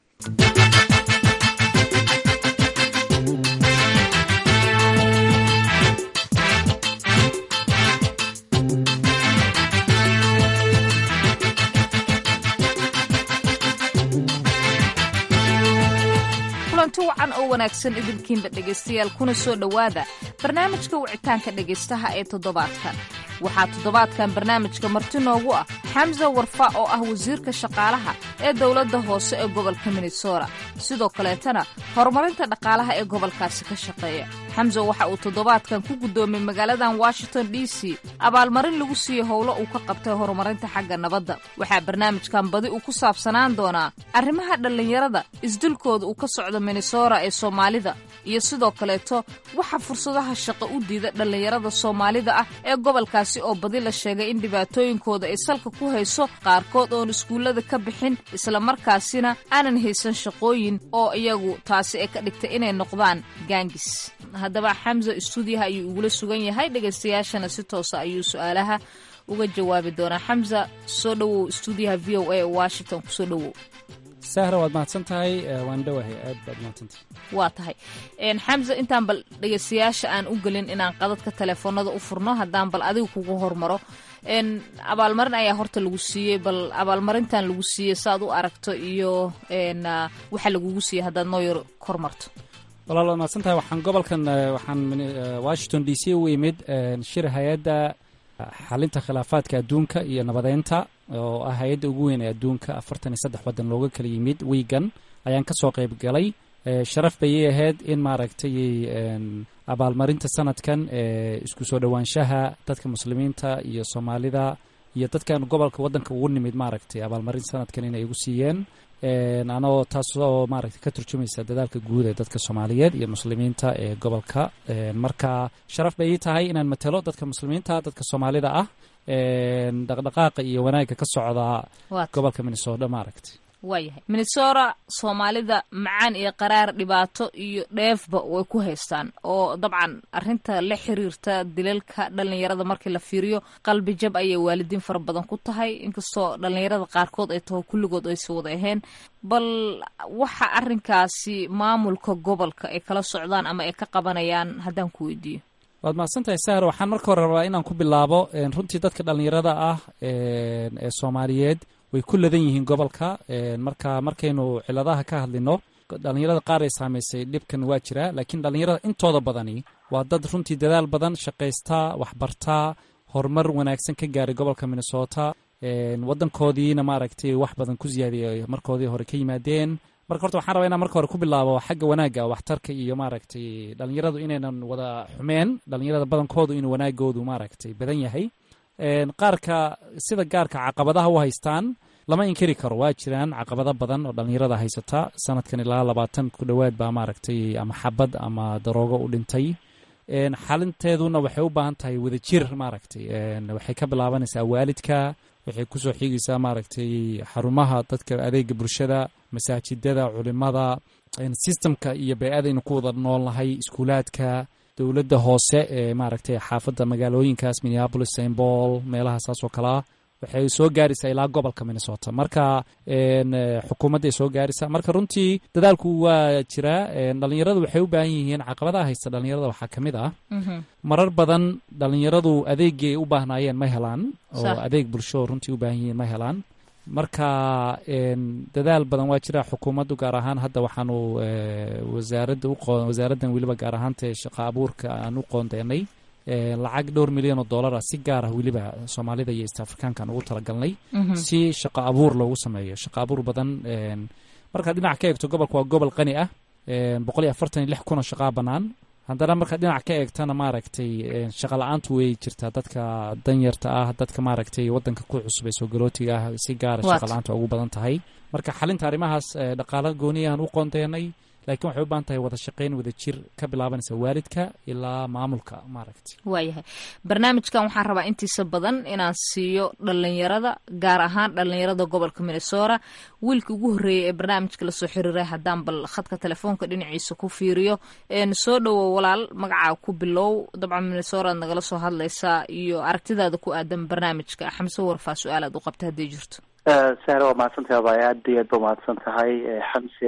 kulanti wacan oo wanaagsan idinkiinba dhegaystayaal kuna soo dhowaada barnaamijka wicitaanka dhegaystaha ee toddobaadkan waxaa toddobaadkan barnaamijka marti noogu ah xamsa warfa oo ah wasiirka shaqaalaha ee dowladda hoose ee gobolka minnesota sidoo kaleetana horumarinta dhaqaalaha ee gobolkaasi ka shaqeeya xamsa waxa uu toddobaadkan ku guddoomiyey magaaladan washington d c abaalmarin lagu siiyey howlo uu ka qabtay horumarinta xagga nabadda waxaa barnaamijkan badi uu ku saabsanaan doonaa arrimaha dhallinyarada isdilkooda uu ka socdo minnesota ee soomaalida iyo sidoo kaleeto waxa fursadaha shaqo u diida dhallinyarada soomaalida ah ee gobolkaasi oo badi la sheegay in dhibaatooyinkooda ay salka ku hayso qaarkood oon iskuullada ka bixin islamarkaasina aanan haysan shaqooyin oo iyagu taasi ay ka dhigtay inay noqdaan gaangis haddaba xamsa istuudiyaha ayuu igula sugan yahay dhegaystayaashana si toosa ayuu su-aalaha uga jawaabi doonaa xamsa soo dhowow istuudiyaha v o a ee washington kusoo dhowow sahra waad mahadsan tahay waan dhowahay aad baad mahadsantahay waa tahay xamsa intaan bal dhegaystayaasha aan u gelin inaan qadadka teleefoonada u furno haddaan bal adiga kugu hormaro abaalmarin ayaa horta lagu siiyey bal abaalmarintan lagu siiyey saaad u aragto iyo waxa lagugu siiyey haddaad noo yar kormarto walaal waad mahadsan tahay waxaan gobolkan waxaan washington d c u imid shir hay-adda xalinta khilaafaadka adduunka iyo nabadeynta oo ah hay-adda ugu weyn ee adduunka afartan iyo saddex waddan looga kala yimid wiigan ayaan ka soo qayb galay sharaf bayay ahayd in maaragtay abaalmarinta sanadkan ee isku soo dhowaanshaha dadka muslimiinta iyo soomaalida iyo dadkan gobolka waddanka ugu nimid maaragtay abaalmarin sanadkan inay igu siiyeen anoo taasoo maaragtay ka turjumaysa dadaalka guud ee dadka soomaaliyeed iyo muslimiinta ee gobolka marka sharaf bay ii tahay inaan matelo dadka muslimiinta dadka soomaalida ah dhaqdhaqaaqa iyo wanaagga ka socda gobolka minnesota maaragtay waayahay minnesota soomaalida macaan iyo qaraar dhibaato iyo dheefba way ku haystaan oo dabcan arinta la xiriirta dilalka dhalinyarada markii la fiiriyo qalbi jab ayay waalidiin fara badan ku tahay inkastoo dhalinyarada qaarkood ay taho kulligood aysa wada ahayn bal waxa arinkaasi maamulka gobolka ay kala socdaan ama ay ka qabanayaan haddaan ku weydiiyo waad mahadsantahay sahar waxaan marka hore rabaa inaan ku bilaabo runtii dadka dhalinyarada ah ee soomaaliyeed way ku ladan yihiin gobolka marka markaynu ciladaha ka hadlino dhalinyarada qaar ay saamaysay dhibkan waa jira laakiin dhalinyarada intooda badani waa dad runtii dadaal badan shaqaysta waxbartaa horumar wanaagsan ka gaaray gobolka minnesota wadankoodiina maaragtay wax badan ku siyaadiyay markoodii hore ka yimaadeen marka horta waxaan rabaa inaan marka hore ku bilaabo xagga wanaagga waxtarka iyo maaragtay dhalinyaradu inaynan wada xumeen dhalinyarada badankoodu inuu wanaagoodu maaragtay badan yahay qaarka sida gaarka caqabadaha u haystaan lama inkiri karo waa jiraan caqabado badan oo dhalinyarada haysata sanadkan ilaa labaatan ku dhowaad baa maaragtay ama xabad ama daroogo u dhintay xalinteeduna waxay u baahan tahay wadajir maaragtay waxay ka bilaabanaysaa waalidka waxay kusoo xigaysaa maaragtay xarumaha dadka adeega bulshada masaajidada culimada sistemka iyo bey-adaynu ku wada noolnahay iskuulaadka dowladda hoose ee maaragtay xaafadda magaalooyinkaas minneapolis st paul meelaha saas oo kalea waxay soo gaaraysaa ilaa gobolka minnesota marka xukuumadday soo gaaraysaa marka runtii dadaalku waa jiraa dhalinyaradu waxay u baahan yihiin caqabadaha haysta dhalinyarada waxaa ka mid ah marar badan dhalinyaradu adeegii ay u baahnaayeen ma helaan oo adeeg bulsho runtii u baahan yihiin ma helaan marka dadaal badan waa jira xukuumaddu gaar ahaan hadda waxaanu wasaaradda wasaaraddan weliba gaar ahaanta shaqa abuurka aan u qoondeenay lacag dhowr milyan oo dollar ah si gaar ah weliba soomaalida iyo east africaankaan ugu talagalnay si shaqo abuur loogu sameeyo shaqo abuur badan markaad dhinac ka eegto gobolka waa gobol qani ah boqol iyo afartan iyo lix kun oo shaqaa bannaan haddana markaad dhinac ka eegtana maaragtay shaqa la-aantu way jirtaa dadka danyarta ah dadka maaragtay wadanka ku cusub ee soogalotiga ah si gaara shaqa la-aantu ugu badan tahay marka xalinta arrimahaas dhaqaalo gooniyahan u qoondeenay laakiin waxay u baahan tahay wada shaqayn wada jir ka bilaabanaysa waalidka ilaa maamulka maaragtay waayahay barnaamijkan waxaan rabaa intiisa badan inaan siiyo dhalinyarada gaar ahaan dhalinyarada gobolka minnesota wiilka ugu horreeyay ee barnaamijka lasoo xiriiray haddaan bal khadka telefoonka dhinaciisa ku fiiriyo soo dhowow walaal magacaa ku bilow dabcan minnesota ad nagala soo hadlaysaa iyo aragtidaada ku aadan barnaamijka xamse warfaa su-aal aad u qabta hadday jirto sahre waa mahadsantahay abay aad iyo aad ba mahadsan tahay xamse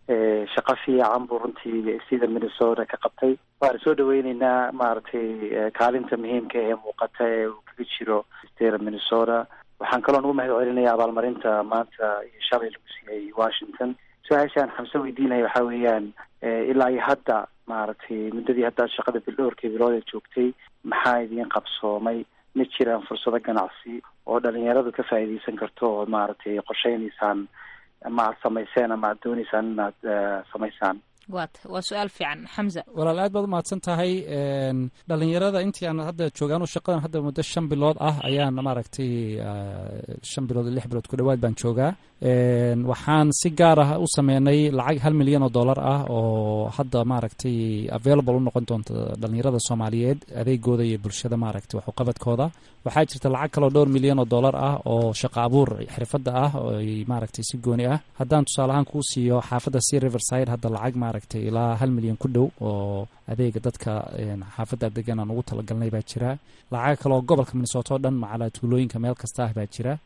shaqo fiican buu runtii sida minnesota ka qabtay waana soo dhaweyneynaa maaragtay kaalinta muhiimka ee muuqata ee uu kaga jiro stera minnesota waxaan kaloo nagu mahad celinaya abaalmarinta maanta iyo shalay lagu siiyey washington su-aashaan xamse weydiinaya waxaa weeyaan ilaa iyo hadda maaragtay muddadii hadda shaqada bildhowrkii bilood ee joogtay maxaa idiin qabsoomay ma jiraan fursado ganacsi oo dhalinyaradu ka faa'iideysan karto oo maaragtay qorsheynaysaan ama aad samayseen ama aad dooneysaan inaad samaysaan wat waa su-aal fiican xamza walaal aad baad u mahadsan tahay dhalinyarada intii aan hadda joogaan shaqadan hadda muddo shan bilood ah ayaan maaragtay shan bilood lix bilood ku dhowaad baan joogaa waxaan si gaar ah u sameynay lacag hal milyan oo dollar ah oo hadda maaragtay available u noqon doonta dhalinyarada soomaaliyeed adeegooda iyo bulshada maaragtay waxuqabadkooda waxaa jirta lacag kaloo dhowr milyan oo dollar ah oo shaqa abuur xirfadda ah oo maaragtay si gooni ah haddaan tusaale ahaan kuu siiyo xaafadda sea riverside hadda lacag maaragtay ilaa hal milyan ku dhow oo adeega dadka xaafadda degan aan ugu talagalnay baa jira lacag kaloo gobolka minnesota o dhan macalaa tuulooyinka meel kasta ah baa jira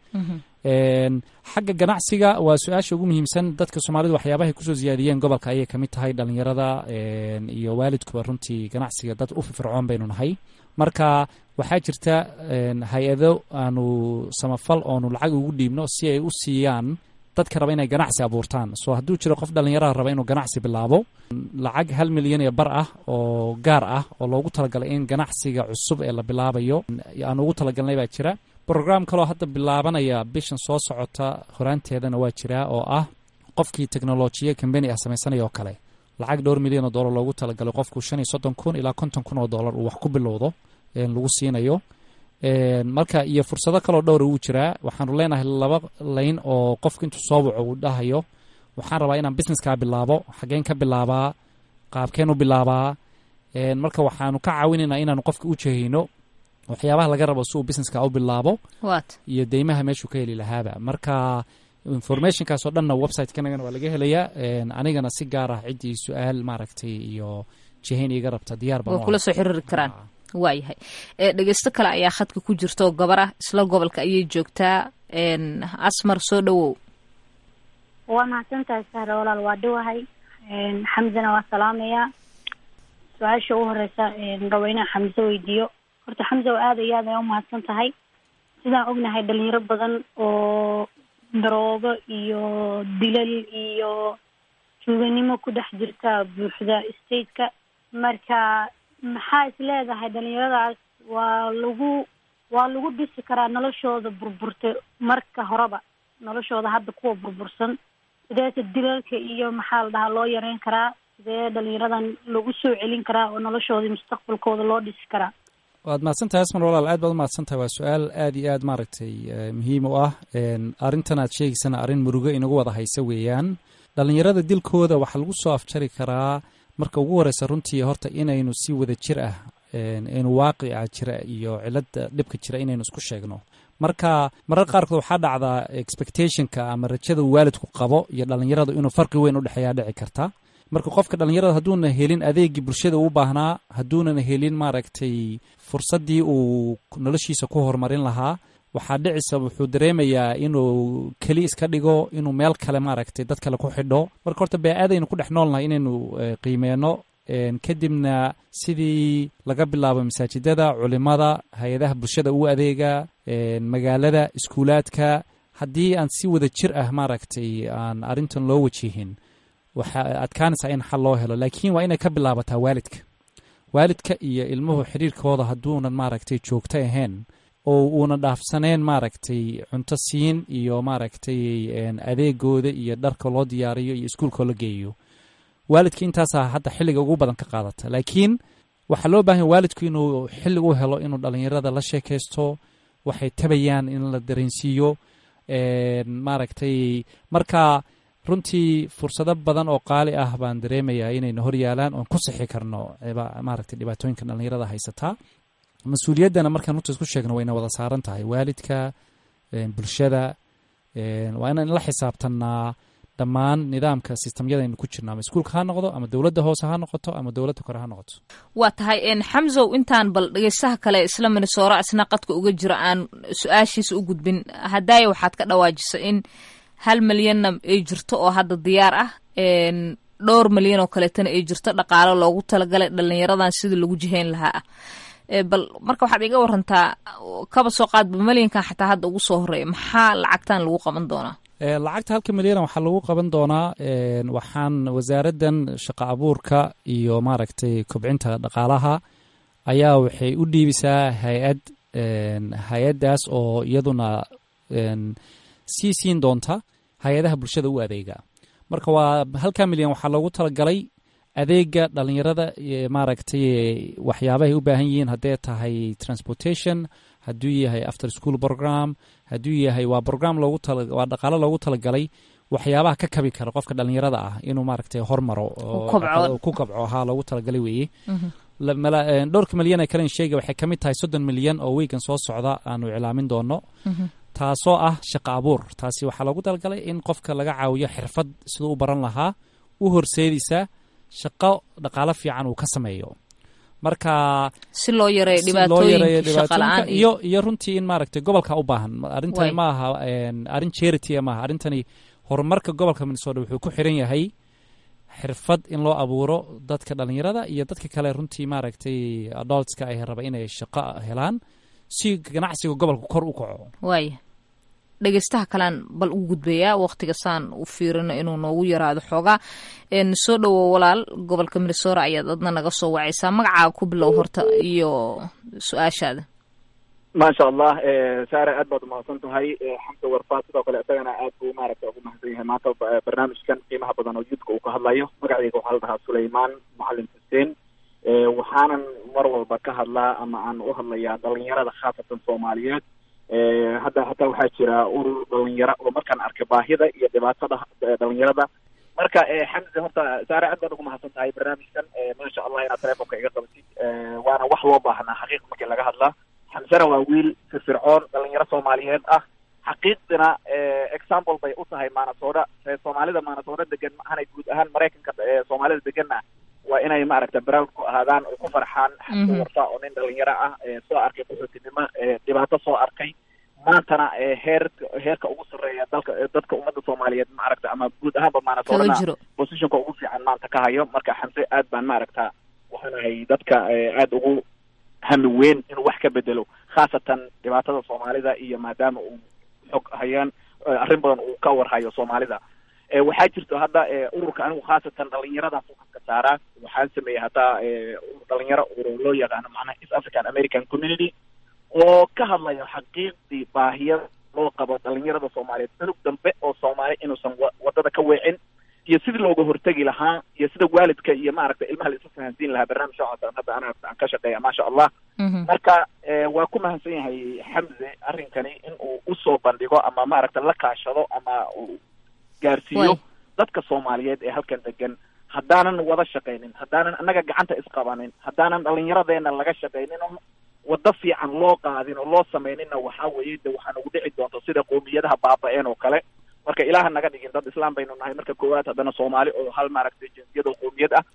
xagga ganacsiga waa su-aasha ugu muhiimsan dadka soomaalida waxyaabahay kusoo siyaadiyeen gobolka ayay kamid tahay dhalinyarada iyo waalidkuba runtii ganacsiga dad u firfircoon baynu nahay marka waxaa jirta hay-ado aanu samafal oonu lacag ugu dhiibno si ay u siiyaan dadka raba inay ganacsi abuurtaan soo hadduu jiro qof dhalinyaraha raba inuu ganacsi bilaabo lacag hal milyan iyo bar ah oo gaar ah oo loogu talagalay in ganacsiga cusub ee la bilaabayo aan ugu talagalnay baa jira brogram kaloo hadda bilaabanaya bishan soo socota horaanteedana waa jiraa oo ah qofkii technolojiya combany ah samaysanaya oo kale lacag dhowr milyan oo dollar loogu talagalay qofku shan iyo soddon kun ilaa konton kun oo dollar uu wax ku bilowdo lagu siinayo marka iyo fursado kaloo dhowra wuu jiraa waxaanu leenahay laba layn oo qofku intuu soo waco uu dhahayo waxaan rabaa inaan businesskaa bilaabo xageen ka bilaabaa qaabkeen u bilaabaa marka waxaanu ka caawinaynaa inaanu qofka u jehayno waxyaabaha laga rabo si uu businesska u bilaabo iyo deymaha meeshuu ka heli lahaaba marka informationkaas oo dhanna website-kanagana waa laga helayaa anigana si gaar ah ciddii su-aal maaragtay iyo jihayn iga rabta diyaar waa kula soo xiriiri karaan waayahay dhegeysto kale ayaa khadka ku jirta oo gabar ah isla gobolka ayay joogtaa asmar soo dhowow waa mahadsantahay sahre walaal waa dhawahay xamdana waa salaamayaa su-aasha ugu horeysa rabo inaan xamse weydiiyo horta xamse oo aada iyo aad ay umahadsan tahay sidaan ognahay dhalinyaro badan oo daroogo iyo dilal iyo tuuganimo ku dhex jirta buuxda stateka marka maxaa is leedahay dhalinyaradaas waa lagu waa lagu dhisi karaa noloshooda burburta marka horeba noloshooda hadda kuwa burbursan sideese dilalka iyo maxaa la dhahaa loo yareyn karaa sidee dhalinyaradan lagu soo celin karaa oo noloshooda mustaqbalkooda loo dhisi karaa waad mahadsantahay asmar walaal aad baad umahadsantahay waa su-aal aad iyo aad maaragtay muhiim u ah arrintan aad sheegaysana arrin murugo inagu wada haysa weeyaan dhalinyarada dilkooda waxaa lagu soo afjari karaa marka ugu horeysa runtii horta inaynu si wada jir ah inu waaqica jira iyo cilada dhibka jira inaynu isku sheegno marka marar qaarkood waxaa dhacdaa expectationka ama rajada uu waalidku qabo iyo dhalinyaradu inuu farqi weyn udhexeeyaa dhici karta marka qofka dhalinyarada hadduuna helin adeegii bulshada uu baahnaa hadduunan helin maaragtay fursaddii uu noloshiisa ku horumarin lahaa waxaa dhicisa wuxuu dareemayaa inuu keli iska dhigo inuu meel kale maaragtay dad kale ku xidho marka horta bee-aadaynu ku dhex noolnahay inaynu qiimeyno kadibna sidii laga bilaabo masaajidada culimada hay-adaha bulshada u adeega magaalada iskuulaadka haddii aan si wada jir ah maaragtay aan arrintan loo wajihin waxaa adkaanaysaa in xal loo helo laakiin waa inay ka bilaabataa waalidka waalidka iyo ilmuhu xiriirkooda hadduunan maaragtay joogto ahayn oo uuna dhaafsaneen maaragtay cunto siin iyo maaragtay adeegooda iyo dharka loo diyaariyo iyo iskuulkoo la geeyo waalidka intaasaa hadda xilliga ugu badan ka qaadata laakiin waxaa loo baahanya waalidku inuu xilli u helo inuu dhalinyarada la sheekaysto waxay tabayaan in la dareensiiyo maaragtay marka runtii fursado badan oo qaali ah baan dareemayaa inayna hor yaalaan oon ku sixi karno maaragtay dhibaatooyinka dhalinyarada haysataa mas-uuliyaddana markaan runta isku sheegno wayna wada saaran tahay waalidka bulshada waa inaan la xisaabtanaa dhammaan nidaamka sistamyadaynu ku jirno ama iskuulka ha noqdo ama dowladda hoose ha noqoto ama dowladda kore ha noqoto waa tahay xamsow intaan bal dhegeystaha kale isla minnesora isna qadka uga jiro aan su-aashiisa u gudbin haddaaya waxaad ka dhawaajisa in hal milyanna ay jirto oo hadda diyaar ah dhowr milyan oo kaleetana ay jirto dhaqaalo loogu talagalay dhalinyaradan sidii lagu jihayn lahaa ah bal marka waxaad iga warantaa kaba soo qaadba milyankan xataa hadda ugu soo horeeya maxaa lacagtan lagu qaban doonaa lacagta halka milyana waxaa lagu qaban doonaa waxaan wasaaraddan shaqo abuurka iyo maaragtay kobcinta dhaqaalaha ayaa waxay u dhiibisaa hay-ad hay-addaas oo iyaduna sii siin doonta hay-adaha bulshada u adeega marka waa halka milyan waxaa loogu talagalay adeega dhalinyarada maaragtay waxyaabahay u baahan yihiin haddee tahay transportation hadduu yahay after school program hadduu yahay waa program loogu waa dhaqaalo loogu talagalay waxyaabaha ka kabi kara qofka dhalinyarada ah inuu maaragtay hormaro ku kabco ahaa loogu talagalay weeye dhowrka milyan ee kalen sheega waxay ka mid tahay soddon milyan oo weygan soo socda aanu iclaamin doono taasoo ah shaqo abuur taasi waxaa loogu talagalay in qofka laga caawiyo xirfad siduu u baran lahaa u horseedaysa shaqo dhaqaalo fiican uu ka sameeyo marka si loo yareeyo dhibaatooyinka shaqala-aan iyo iyo runtii in maaragtay gobolka u baahan arrintani ma aha arrin charity maaha arrintani horumarka gobolka minnesota wuxuu ku xiran yahay xirfad in loo abuuro dadka dhalinyarada iyo dadka kale runtii maaragtay adoltska ay raba inay shaqo helaan si ganacsiga gobolka kor u kaco waaya dhegeystaha kalean bal u gudbayaa waqtiga saan u fiirino inuu noogu yaraado xoogaa soo dhowow walaal gobolka minnesora ayaad adna naga soo wacaysaa magacaaga ku bilow horta iyo su-aashaada maasha allah saare aad baad umahadsan tahay xamsa warfa sidoo kale isagana aad buu maaragta ugu mahadsan yahay maanta barnaamijkan qiimaha badan oo yudka uu ka hadlayo magacayga waxaa la dhahaa sulaymaan macalin xuseen waxaanan mar walba ka hadlaa ama aan u hadlayaa dhalinyarada khaasatan soomaaliyeed hadda hataa waxaa jira urur dhalinyaro oo markaan arkay baahida iyo dhibaatada dhalinyarada marka xamse horta saare aad baad ugu mahadsan tahay barnaamijkan maasha allah inaad telefonka iga qabatid waana wax loo baahnaa xaqiiq markii laga hadlaa xamsena waa wiil firfircoon dhalinyaro soomaaliyeed ah xaqiiqdina example bay u tahay maanasoodha soomaalida maanasoodha degan maahanay guud ahaan maraykanka soomaalida deganna waa inay maaragta brown ku ahaadaan oo ku farxaan xamse warfa oo nin dhalinyaro ah soo arkay qaxootinimo dhibaato soo arkay maantana heer heerka ugu sarreeya dalka dadka ummadda soomaaliyeed maaragta ama guud ahaanba maanasoodhana positionka ugu fiican maanta ka hayo marka xamse aad baan maaragta waxaanahay dadka aada ugu hami weyn inuu wax ka bedelo khaasatan dhibaatada soomaalida iyo maadaama uu xog hayaan arrin badan uu ka warhayo soomaalida waxaa jirto hadda ururka anigu khaasatan dhalinyaradaas u ka saaraa waxaan sameeyey hataa dhalinyaro urur loo yaqaano macnaha east african american community oo ka hadlayo xaqiiqdii baahiyada loo qabo dhalinyarada soomaaliyeed unug dambe oo soomaali inuusan wadada ka weecin iyo sidii looga hortegi lahaa iyo sida waalidka iyo maaragta ilmaha la isu fahansiin lahaa barnaamij noocaas hadda ana aan ka shaqeeya maasha allah marka waa ku mahadsan yahay xamse arrinkani in uu usoo bandhigo ama maaragta la kaashado ama uu gaarsiiyo dadka soomaaliyeed ee halkan degan haddaanan wada shaqaynin haddaanan annaga gacanta isqabanin haddaanan dhalinyaradeena laga shaqaynin oo waddo fiican loo qaadin oo loo samayninna waxaa weeye de waxaa nagu dhici doonta sida qoomiyadaha baaba-een oo kale marka ilaaha naga dhigin dad islaam baynu nahay marka koowaad haddana soomaali oo hal maaragtay jinsiyad oo qoomiyad ah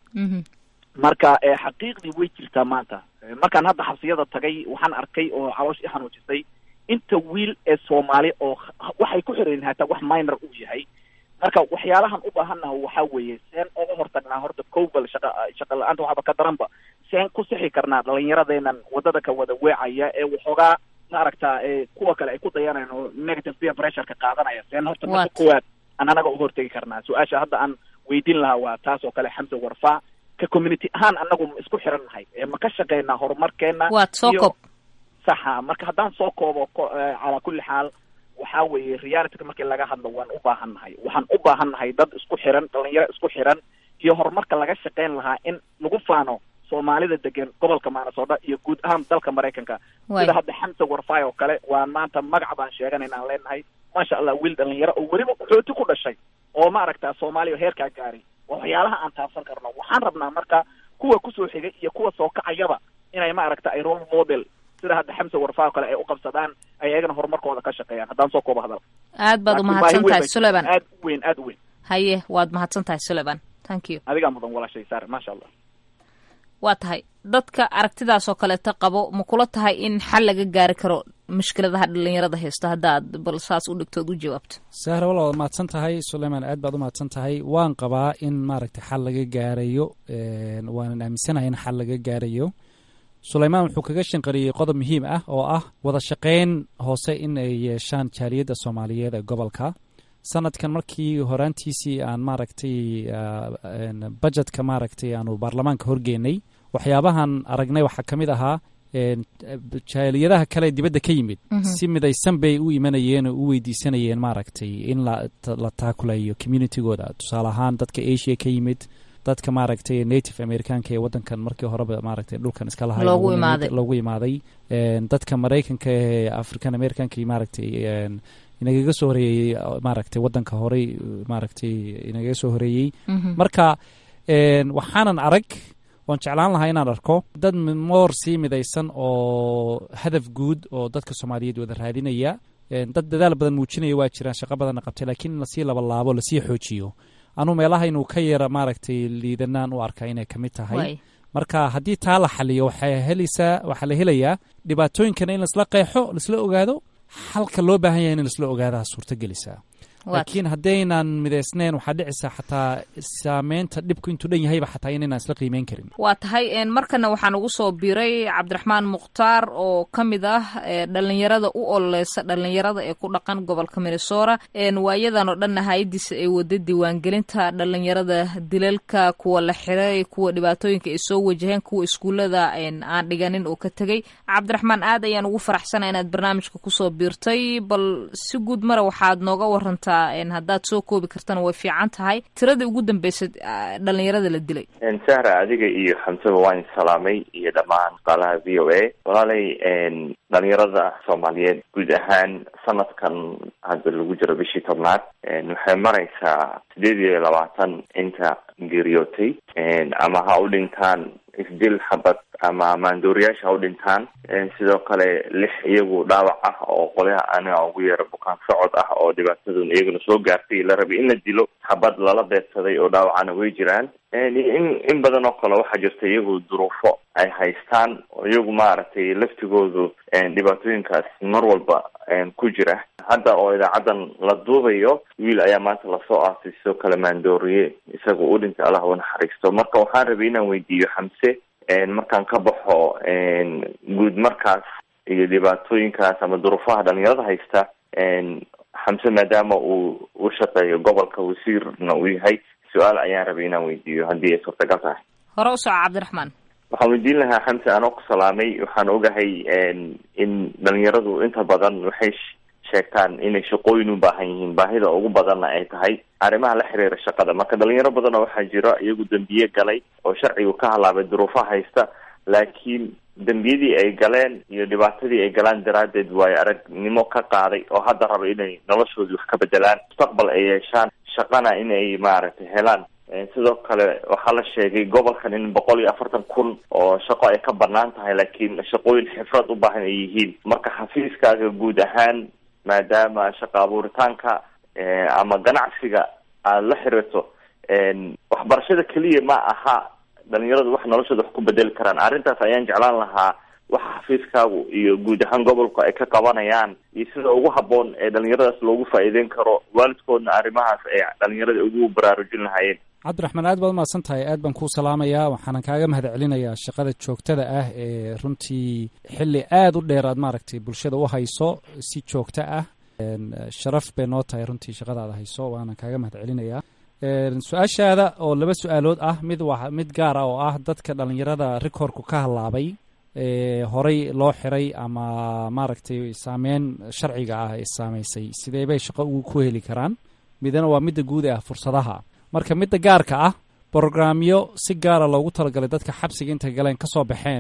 marka xaqiiqdii way jirtaa maanta markaan hadda xabsiyada tagay waxaan arkay oo caloosh i xanuujisay inta wiil ee soomaali oo waxay ku xiran hataa wax minor uu yahay marka waxyaalahan u baahannaha waxaa weeye seen oga hortagnaa horta kowbal shaqa shaqa la-aanta waxaba ka daranba seen ku sixi karnaa dhalinyaradeenan wadada ka wada weecaya ee waxoogaa maaragta kuwa kale ay ku dayanayaan oo negative peer pressureka qaadanaya seen horta marka koowaad aan anaga uga hortegi karnaa su-aasha hadda aan weydiin lahaa waa taas oo kale xamse warfaa ka community ahaan anagu ma isku xiran nahay ma ka shaqeynaa horumarkeena waad soo koob saxa marka haddaan soo koobo calaa kulli xaal waxaa weeye realityka markii laga hadlo waan u baahan nahay waxaan u baahan nahay dad isku xiran dhalinyaro isku xiran iyo horumarka laga shaqeyn lahaa in lagu faano soomaalida degan gobolka maanasoodha iyo guud ahaan dalka maraykanka sida hadda xamse warfay oo kale waan maanta magac baan sheeganayna aan leenahay maasha allah wiil dhalinyaro oo weliba qaxooti ku dhashay oo maaragta soomaaliya heerkaa gaaray waa waxyaalaha aan taabsan karno waxaan rabnaa marka kuwa kusoo xigay iyo kuwa soo kacayaba inay maaragta ay role model sida hadda xamse warfaa oo kale ay u qabsadaan ay ayagana horumarkooda ka shaqeeyaan haddaan soo koobo hadal aad baad umahadsan tahay suleban aad u weyn aad u weyn haye waad mahadsan tahay suleban thank you adigaa mudan walaashay saar maasha allah waa tahay dadka aragtidaas oo kaleeta qabo ma kula tahay in xal laga gaari karo mushkiladaha dhalinyarada haysto haddaad bal saas u dhigtood u jawaabto sahra wala waad mahadsan tahay suleyman aad baad u mahadsan tahay waan qabaa in maaragtay xal laga gaarayo waanan aaminsanahay in xal laga gaarayo suleymaan wuxuu kaga shanqariyey qodob muhiim ah oo ah wada shaqayn hoose in ay yeeshaan jaaliyadda soomaaliyeed ee gobolka sanadkan markii horaantiisii aan maaragtay bajetka maaragtay aanu baarlamaanka horgeynay waxyaabahan aragnay waxaa ka mid ahaa jaaliyadaha kale dibadda ka yimid si midaysan bay u imanayeen oo u weydiisanayeen maaragtay in la taakulayo communitygooda tusaale ahaan dadka asia ka yimid dadka maaragtay native americanka ee wadankan markii horeba maaragtay dhulkan iska lahay loogu imaaday dadka maraykanka ee african americanka maaragtay inagaga soo horeeyey maaragtay wadanka horey maaragtay inagaga soo horeeyey marka waxaanan arag waan jeclaan lahaa inaan arko dad moor sii midaysan oo hadaf guud oo dadka soomaaliyeed wada raadinaya dad dadaal badan muujinaya waa jiraan shaqo badanna qabtay laakiin in lasii labalaabo lasii xoojiyo anuu meelaha inuu ka yara maaragtay liidanaan u arkaa inay kamid tahay marka haddii taa la xaliyo waxay helaysaa waxaa la helayaa dhibaatooyinkana in laisla qeexo laisla ogaado xalka loo baahan yahay in laisla ogaadaa suurtagelisaa laakiin haddaynan midaysnayn waxaa dhicisa xataa saameynta dhibku intuu dhan yahayba xataa inaynaan isla qiimeyn karin waa tahay markana waxaan ugu soo biray cabdiraxmaan mukhtaar oo ka mid ah dhalinyarada u ololeysa dhalinyarada ee ku dhaqan gobolka minnesota waayadan oo dhanna hay-adiisa ay wada diiwaangelinta dhalinyarada dilalka kuwa la xiray kuwa dhibaatooyinka ay soo wajaheen kuwa iskuullada aan dhiganin oo ka tegey cabdiraxmaan aad ayaan ugu faraxsana inaad barnaamijka kusoo biirtay bal si guud mara waxaad nooga warantaa haddaad soo koobi kartana way fiican tahay tiradii ugu dambeysay dhalinyarada la dilay sahra adiga iyo xamsaba waan salaamay iyo dhammaan shaqaalaha v o a walaalay dhalinyarada soomaaliyeed guud ahaan sanadkan hadda lagu jiro bishii tobnaad waxay maraysaa sideed iyo labaatan inta geeriyootay ama ha u dhintaan isdil xabad ama maandooriyaasha ha u dhintaan sidoo kale lix iyagu dhaawac ah oo qolyaha aniga ugu yeera bukaan socod ah oo dhibaatadun iyaguna soo gaartay la rabay in la dilo xabad lala beedsaday oo dhaawacana way jiraan in in badan oo kale waxaa jirta iyagu duruufo ay haystaan oo iyagu maaragtay laftigoodu dhibaatooyinkaas mar walba ku jira hadda oo idaacadan la duubayo wiil ayaa maanta lasoo aasay sidoo kale maandooriye isaga u dhintay allah u naxariisto marka waxaan rabay inaan weydiiyo xamse markaan ka baxo guud markaas iyo dhibaatooyinkaas ama duruufaha dhalinyarada haysta xamse maadaama uu u shaqeeyo gobolka wasiirna uu yahay su-aal ayaan rabay inaan weydiiyo haddii ay suurtagal tahay hore u soco cabdiraxmaan waxaan weydiin lahaa xamse anoo ku salaamay waxaan ogahay in dhalinyaradu inta badan waxay sheegtaan inay shaqooyin u baahan yihiin baahida ugu badanna ay tahay arrimaha la xiriira shaqada marka dhalinyaro badanoo waxaa jira iyagu dembiye galay oo sharcigu ka halaabay duruufaha haysta laakiin dembiyadii ay galeen iyo dhibaatadii ay galaan daraaddeed waayo aragnimo ka qaaday oo hadda raba inay noloshoodii wax ka bedelaan mustaqbal ay yeeshaan shaqana in ay maaragtay helaan sidoo kale waxaa la sheegay gobolkan in boqol iyo afartan kun oo shaqo ay ka banaan tahay laakiin shaqooyin xifrad u baahan ay yihiin marka xafiiskaaga guud ahaan maadaama shaqa abuuritaanka ama ganacsiga aada la xiriirto waxbarashada keliya ma aha dhalinyaradu wax noloshooda wax ku bedeli karaan arrintaas ayaan jeclaan lahaa waxa xafiiskaagu iyo guud ahaan gobolku ay ka qabanayaan iyo sida ugu habboon ee dhalinyaradaas loogu faa'iideyn karo waalidkoodna arrimahaas ay dhalinyarada ugu baraarujin lahaayeen cabdiraxmaan aad baad umahadsan tahay aad baan kuu salaamayaa waxaanan kaaga mahad celinayaa shaqada joogtada ah ee runtii xilli aada u dheer aad maaragtay bulshada u hayso si joogto ah sharaf bay noo tahay runtii shaqadaada hayso waanan kaaga mahad celinayaa su-aashaada oo laba su-aalood ah mid waa mid gaar ah oo ah dadka dhalinyarada rikoorku ka halaabay horey loo xiray ama maaragtay saameyn sharciga ah ee saameysay sidee bay shaqo ugu ku heli karaan midna waa midda guud ah fursadaha marka midda gaarka ah brograamyo si gaara loogu talagalay dadka xabsiga intay galeen kasoo baxeen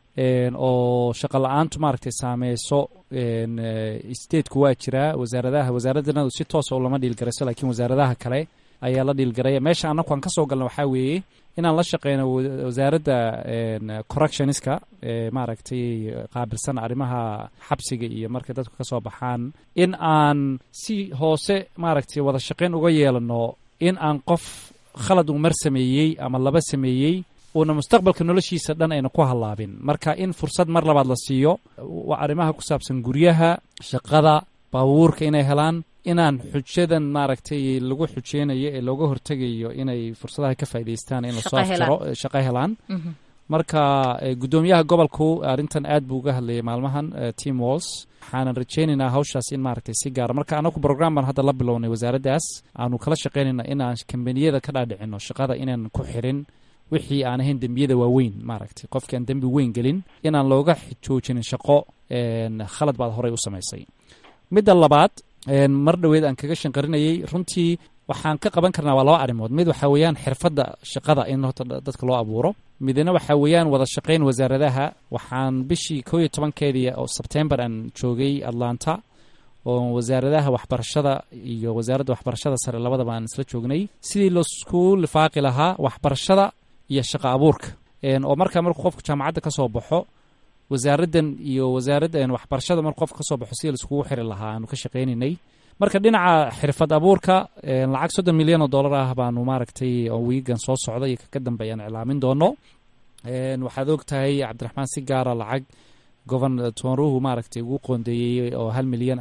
oo shaqo la-aantu maaragtay saameyso stateku waa jiraa wasaaradaha wasaaraddanadu si toosa lama dhiilgarayso lakiin wasaaradaha kale ayaa la dhiilgaraya meesha annaku aan kasoo galna waxaa weeye inaan la shaqeyno wasaaradda correctionska ee maaragtay qaabilsan arrimaha xabsiga iyo markay dadku kasoo baxaan in aan si hoose maaragtay wada shaqeyn uga yeelano in aan qof khalad uu mar sameeyey ama laba sameeyey uuna mustaqbalka noloshiisa dhan ayna ku hallaabin marka in fursad mar labaad la siiyo waa arrimaha ku saabsan guryaha shaqada baabuurka inay helaan inaan xujadan maaragtay lagu xujeynayo ee looga hortegayo inay fursadaha ka faa'idaystaan in lasoo aftiro shaqo helaan marka guddoomiyaha gobolku arrintan aad buu uga hadlayay maalmahan team walls waxaanan rajeynaynaa hawshaas in maaragtay si gaara marka anagu program baan hadda la bilownay wasaaraddaas aanu kala shaqeynayna inaan kambaniyada ka dhaadhicino shaqada inaan ku xirin wixii aan ahayn dembiyada waaweyn maaragtay qofkii aan dembi weyn gelin inaan looga joojinin shaqo khalad baad horey u samaysay midda labaad mar dhoweed aan kaga shanqarinayay runtii waxaan ka qaban karnaa waa laba arrimood mid waxaa weeyaan xirfadda shaqada in horta dadka loo abuuro midna waxaa weeyaan wada shaqayn wasaaradaha waxaan bishii koo iyo tobankeedii oo sebtembar aan joogay atlanta oo wasaaradaha waxbarashada iyo wasaaradda waxbarashada sare labadaba aan isla joognay sidii laisku lifaaqi lahaa waxbarashada iyo shaqo abuurka oo markaa markuu qofku jaamacadda ka soo baxo wasaaraddan iyo wasaaradda waxbarashada markuu qofka kasoo baxo sidii laiskugu xiri lahaa aanu ka shaqaynaynay marka dhinaca xirfad abuurka lacag soddon milyan oo dollar ah baanu maaragtay oo wiigan soo socda iyo kaka dambeeyaan iclaamin doono waxaad og tahay cabdiraxmaan si gaara lacag gobernatoruhu maaragtay ugu qoondeeyey oo hal milyan ah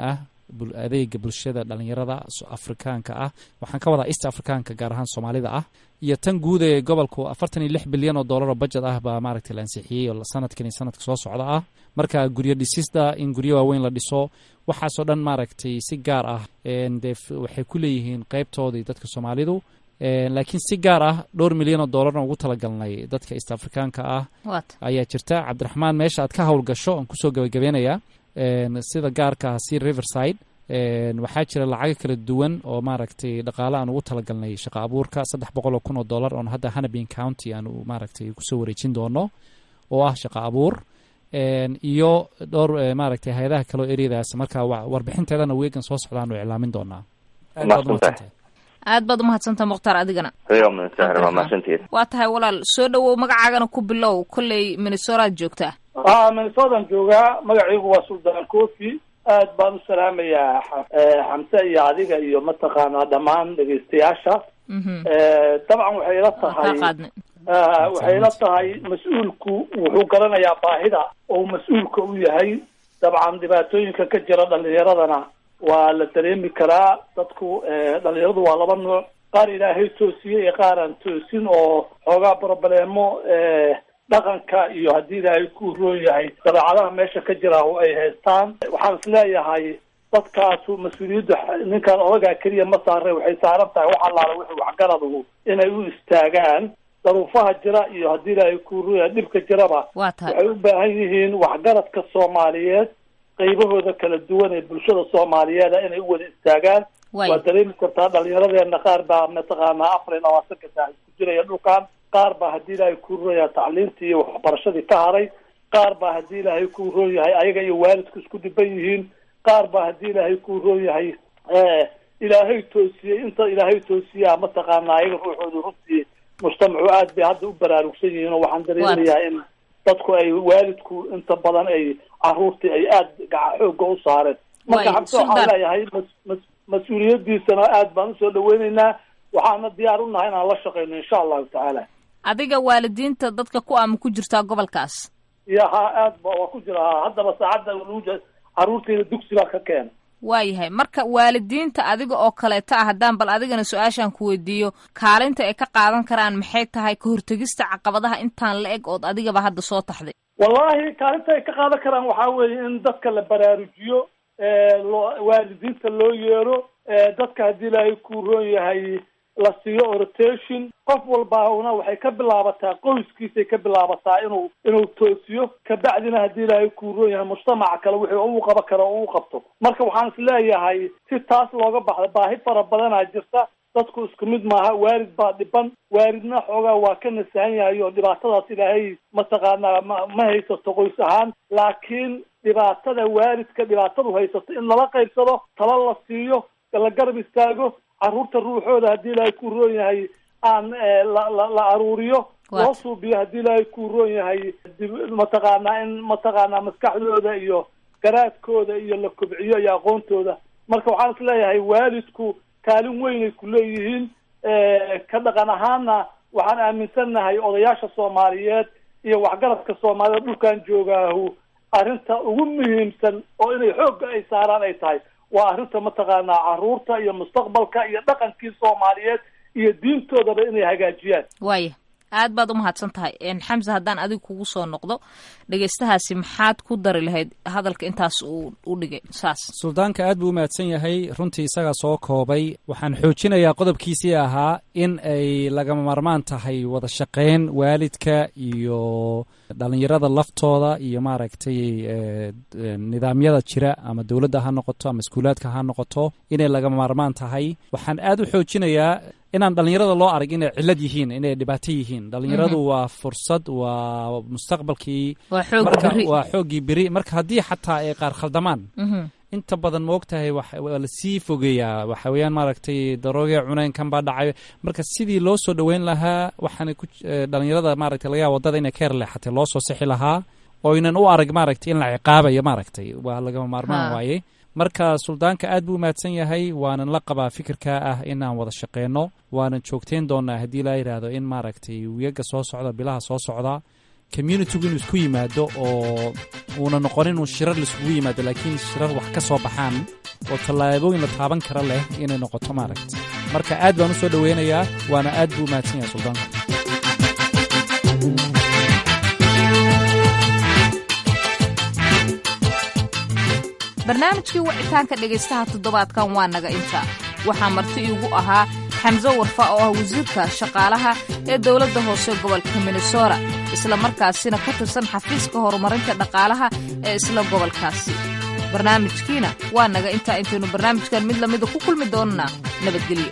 adeega bulshada dhalinyarada afrikaanka ah waxaan ka wadaa east afrikaanka gaar ahaan soomaalida ah iyo tan guud ee gobolku afartan iyo lix bilyan oo dollar oo budget ah baa maaragtay la ansixiyey oo sanadkan iyo sanadka soo socda ah marka guryo dhisista in guryo waaweyn la dhiso waxaasoo dhan maaragtay si gaar ah dee waxay ku leeyihiin qeybtoodii dadka soomaalidu laakiin si gaar ah dhowr milyan oo dollarna ugu talagalnay dadka east afrikaanka ah ayaa jirta cabdiraxmaan meesha aad ka howlgasho aan kusoo gabagabeynayaa sida gaarka ah si riverside waxaa jira lacago kala duwan oo maaragtay dhaqaale aan ugu talagalnay shaqa abuurka saddex boqol oo kun oo dollar oon hadda hanabin county aan maaragtay kusoo wareejin doono oo ah shaqa abuur iyo dhowr maaragtay hay-adaha kaleo eryadaas marka warbixinteedana weegan soo socdaan u iclaamin doonaa aad baad umahadsantaha mukhtaar adigana waa tahay walaal soo dhawow magacaagana ku bilow kolley minnesoraad joogtaa a minnesotan joogaa magacaygu waa suldaan cofi aad baan u salaamayaa xamse iyo adiga iyo mataqaanaa dhammaan dhegeystayaasha dabcan waxay la tahay waxay la tahay mas-uulku wuxuu garanayaa baahida oo mas-uulka u yahay dabcan dhibaatooyinka ka jira dhalinyaradana waa la dareemi karaa dadku dhalinyaradu waa laba nooc qaar ilaahay toosiyey iyo qaar aan toosin oo xoogaa brobleemo dhaqanka iyo haddii ilaahay ku roon yahay dabeecadaha meesha ka jira oo ay haystaan waxaan is leeyahay dadkaasu mas-uuliyadda ninkan odagaa keliya ma saare waxay saaran tahay wax allaala wixii waxgaradu inay u istaagaan daruufaha jira iyo haddii ilaahay ku roon yahay dhibka jiraba waxay u baahan yihiin waxgaradka soomaaliyeed qaybahooda kala duwan ee bulshada soomaaliyeeda inay u wada istaagaan waa dareemi kartaa dhalinyaradeena qaar baa mataqaanaa afar iyo labaatanka saac isku jiraya dhulkan qaar baa haddii ilaahay ku roon yahay tacliintii iyo waxbarashadii ka haray qaar baa haddii ilaahay ku roon yahay ayaga iyo waalidku isku dhiban yihiin qaar baa haddii ilaahay ku roon yahay ilaahay toosiyey inta ilaahay toosiyaa mataqaanaa ayaga ruuxooda runtii mujtamacu aad bay hadda u baraarugsan yihiin oo waxaan dareemayaa in dadku ay waalidku inta badan ay caruurtii ay aada gaca xooga u saareen marka xabse waxaan leeyahay mas- mas-uuliyadiisana aad baan usoo dhaweyneynaa waxaana diyaar u nahay inaan la shaqeyno insha allahu tacaala adiga waalidiinta dadka ku ama ku jirtaa gobolkaas ya ha aad ba waa ku jira ha haddaba saacadda lagu caruurteyda dugsi baa ka keena waayahay marka waalidiinta adiga oo kaleeta ah haddaan bal adigana su-aashaan ku weydiiyo kaalinta ay ka qaadan karaan maxay tahay ka hortegista caqabadaha intaan la eg ood adigaba hadda soo taxday wallahi kaalinta ay ka qaadan karaan waxaa weeye in dadka la baraarujiyo loo waalidiinta loo yeero dadka haddii ilaahay ku roon yahay la siiyo oritation qof walbauna waxay ka bilaabataa qoyskiisay ka bilaabataa inuu inuu toosiyo kabacdina haddii ilaahay ku roon yahay mujtamaca kale wuxuu u qaban karo oo u qabto marka waxaan is leeyahay si taas looga baxda baahi fara badanaa jirta dadku isku mid maaha waalid baa dhiban waalidna xoogaa waa ka nasahan yahay oo dhibaatadaas ilaahay mataqaanaa ma ma haysato qoys ahaan laakiin dhibaatada waalidka dhibaatadu haysato in lala qaybsado tala la siiyo la garab istaago caruurta ruuxooda haddii ilaahay ku roon yahay aan la la la aruuriyo loo suubiyo haddii ilaahay ku roon yahay mataqaanaa in mataqaanaa maskaxdooda iyo garaadkooda iyo la kobciyo iyo aqoontooda marka waxaan is leeyahay waalidku kaalin weynay ku leeyihiin ka dhaqan ahaana waxaan aaminsannahay odayaasha soomaaliyeed iyo waxgaradka soomaaliyeed dhulkan joogaahu arrinta ugu muhiimsan oo inay xoogga ay saaraan ay tahay waa arrinta mataqaanaa caruurta iyo mustaqbalka iyo dhaqankii soomaaliyeed iyo diintoodaba inay hagaajiyaan waaya aad baad umahadsan tahay xamse haddaan adiga kugu soo noqdo dhegeystahaasi maxaad ku dari lahayd hadalka intaas uu u dhigay saas suldaanka aad buu u mahadsan yahay runtii isagaa soo koobay waxaan xoojinayaa qodobkiisii ahaa in ay lagama maarmaan tahay wada shaqeyn waalidka iyo dhalinyarada laftooda iyo maaragtay nidaamyada jira ama dowladda ha noqoto ama iskuulaadka ha noqoto inay lagama maarmaan tahay waxaan aad u xoojinayaa inaan dhalinyarada loo arag inay cilad yihiin inay dhibaato yihiin dhalinyaradu waa fursad waa mustaqbalkii waa xooggii beri marka haddii xataa ay qaar khaldamaan inta badan ma og tahay waa lasii fogeeyaa waxa weeyaan maaragtay daroogee cuneen kan baa dhacay marka sidii loo soo dhoweyn lahaa waxaana ku dhalinyarada maaragtay laga yaaba wadada inay ka herleexatay loo soo sixi lahaa oynan u arag maaragtay in la ciqaabayo maaragtay waa lagama maarmaan waaye marka suldaanka aad buu umahadsan yahay waanan la qabaa fikirka ah inaan wada shaqeyno waanan joogteyn doonaa haddii laa yidhaahdo in maaragtay wiyaga soo socda bilaha soo socda communitigu inuu isku yimaado oo uuna noqon inuu shirar laiskugu yimaado laakiin shirar wax ka soo baxaan oo tallaabooyin la taaban kara leh inay noqoto maaragta marka aad baan u soo dhoweynayaa waana aad buu mahadsan yahay suldaanku barnaamijkii wicitaanka dhegaystaha toddobaadkan waa naga inta waxaa marti iigu ahaa xamse warfa oo ah wasiirka shaqaalaha ee dowladda hoose gobolka minnesota isla markaasina ka tirsan xafiiska horumarinta dhaqaalaha ee isla gobolkaasi barnaamijkiina waa naga intaa intaynu barnaamijkan mid lamida ku kulmi doonnaa nabadgelyo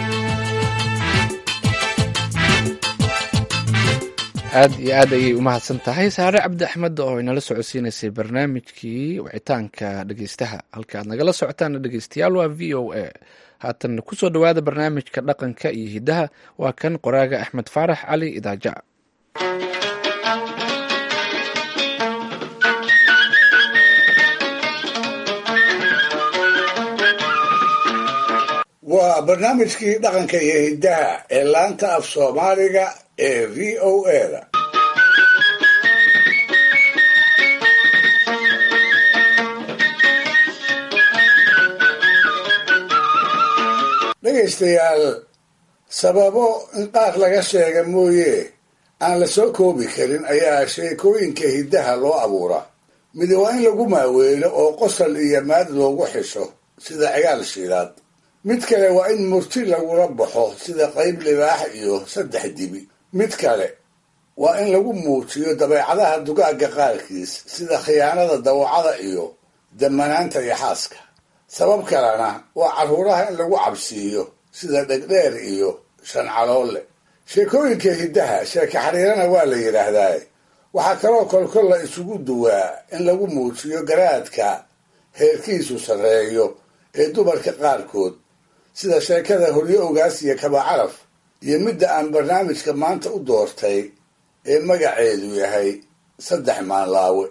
aad iyo aad ayay u mahadsan tahay saare cabdi axmed oo inala socodsiinaysay barnaamijkii wicitaanka dhegeystaha halka aad nagala socotaana dhegeystayaal waa v o a haatan kusoo dhowaada barnaamijka dhaqanka iyo hiddaha waa kan qoraaga axmed faarax cali idaaja waa barnaamijkii dhaqanka iyo hiddaha ee laanta af soomaaliga ee v o a-da dhegaystayaal sababo in qaar laga sheega mooye aan la soo koobi karin ayaa sheekooyinka hiddaha loo abuuraa midi waa in lagu maaweelo oo qosol iyo maad loogu xisho sida cigaal shiilaad mid kale waa in murti lagula baxo sida qayb libaax iyo saddex dibi mid kale waa in lagu muujiyo dabeecadaha dugaagga qaarkiis sida khiyaanada dawacada iyo damanaanta iyo xaaska sabab kalena waa carruuraha in lagu cabsiiyo sida dhegdheer iyo shancaloole sheekooyinka hiddaha sheeke xariirana waa la yidhaahdaa waxaa kaloo kolkol la isugu duwaa in lagu muujiyo garaadka heerkiisu sarreeyo ee dumarka qaarkood sida sheekada horyo ogaas iyo kabacaraf iyo midda aan barnaamijka maanta u doortay ee magaceedu yahay saddex maanlaawe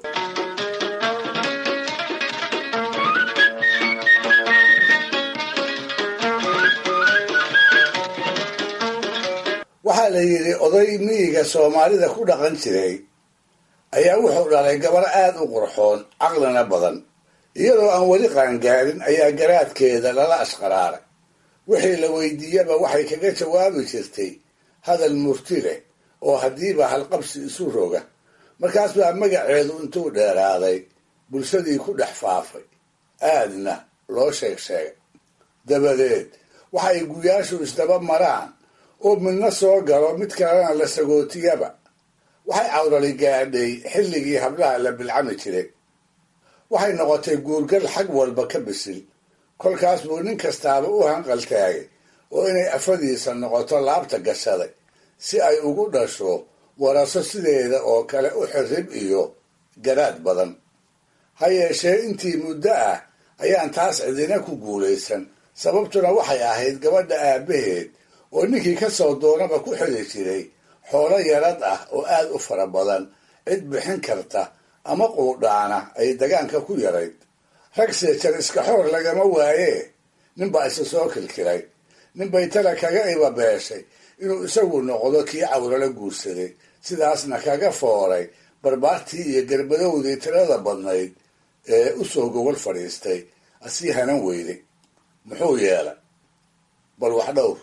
waxaa la yidhi oday miyiga soomaalida ku dhaqan jiray ayaa wuxuu dhalay gabar aad u qurxoon caqlina badan iyadoo aan weli qaangaarin ayaa garaadkeeda lala ashqaraaray wixii la weydiiyaba waxay kaga jawaabi jirtay hadal murti leh oo haddiiba halqabsi isu roga markaas baa magaceedu intuu dheeraaday bulshadii ku dhex faafay aadna loo sheeg sheegay dabadeed waxay guyaashu isdaba maraan oo midna soo galo mid kalena la sagootiyaba waxay cawrali gaadhay xilligii hablaha la bilcami jiray waxay noqotay guurgal xag walba ka bisil kolkaas buu nin kastaaba u hanqaltaagay oo inay afadiisa noqoto laabta gashaday si ay ugu dhasho waraso sideeda oo kale u xirrib iyo garaad badan ha yeeshee intii muddo ah ayaan taas cidina ku guulaysan sababtuna waxay ahayd gabadha aabbaheed oo ninkii ka soo doonaba ku xili jiray xoolo yarad ah oo aad u fara badan cid bixin karta ama quudhaana ay dagaanka ku yarayd rag seejar iska xoor lagama waayee ninbaa isa soo kilkilay ninbay tala kaga ibabeeshay inuu isagu noqdo kii cawrala guursaday sidaasna kaga fooray barbaartii iyo garbadowdii tirada badnayd ee u soo gogol fadhiistay asii hanan weyday muxuu yeelay bal wax dhowr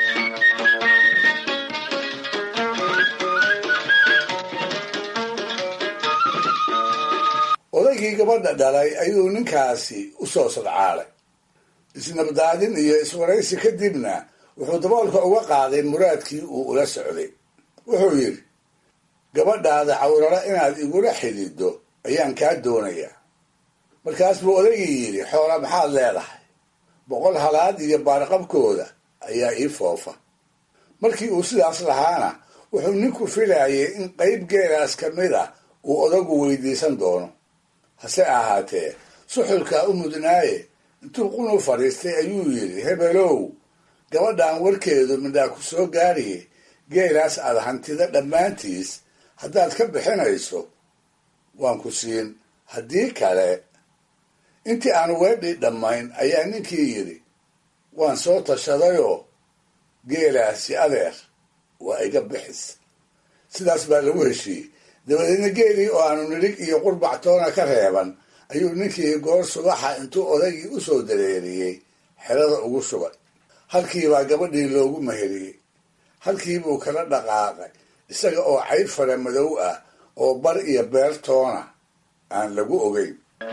odaygii gabadha dhalay ayuu ninkaasi u soo sadcaalay isnabdaadin iyo iswaraysi kadibna wuxuu daboolka uga qaaday muraadkii uu ula socday wuxuu yidhi gabadhaada cawrala inaad igula xidhiiddo ayaan kaa doonayaa markaas buu odaygii yidhi xoola maxaad leedahay boqol halaad iyo baarqabkooda ayaa ii foofa markii uu sidaas lahaana wuxuu ninku filayay in qayb geelaas ka mid ah uu odagu weydiisan doono hase ahaatee suxulkaa u mudnaaye intuu qunu fadhiistay ayuu yidhi hebelow gabadhan warkeedu midhaa ku soo gaariye geelaas aad hantida dhammaantiis haddaad ka bixinayso waan ku siin haddii kale intii aan weedhii dhammayn ayaa ninkii yidhi waan soo tashadayoo geelaasi adeer waa iga bixis sidaas baa lagu heshiiyey dabadeedna geelii oo aanu nidhig iyo qurbac toona ka reeban ayuu ninkii goor subaxa intuu odaygii u soo dareeriyey xerada ugu shubay halkiibaa gabadhii loogu meheriyey halkiibuu kala dhaqaaqay isaga oo cayd fara madow ah oo bar iyo beertoona aan lagu ogeyn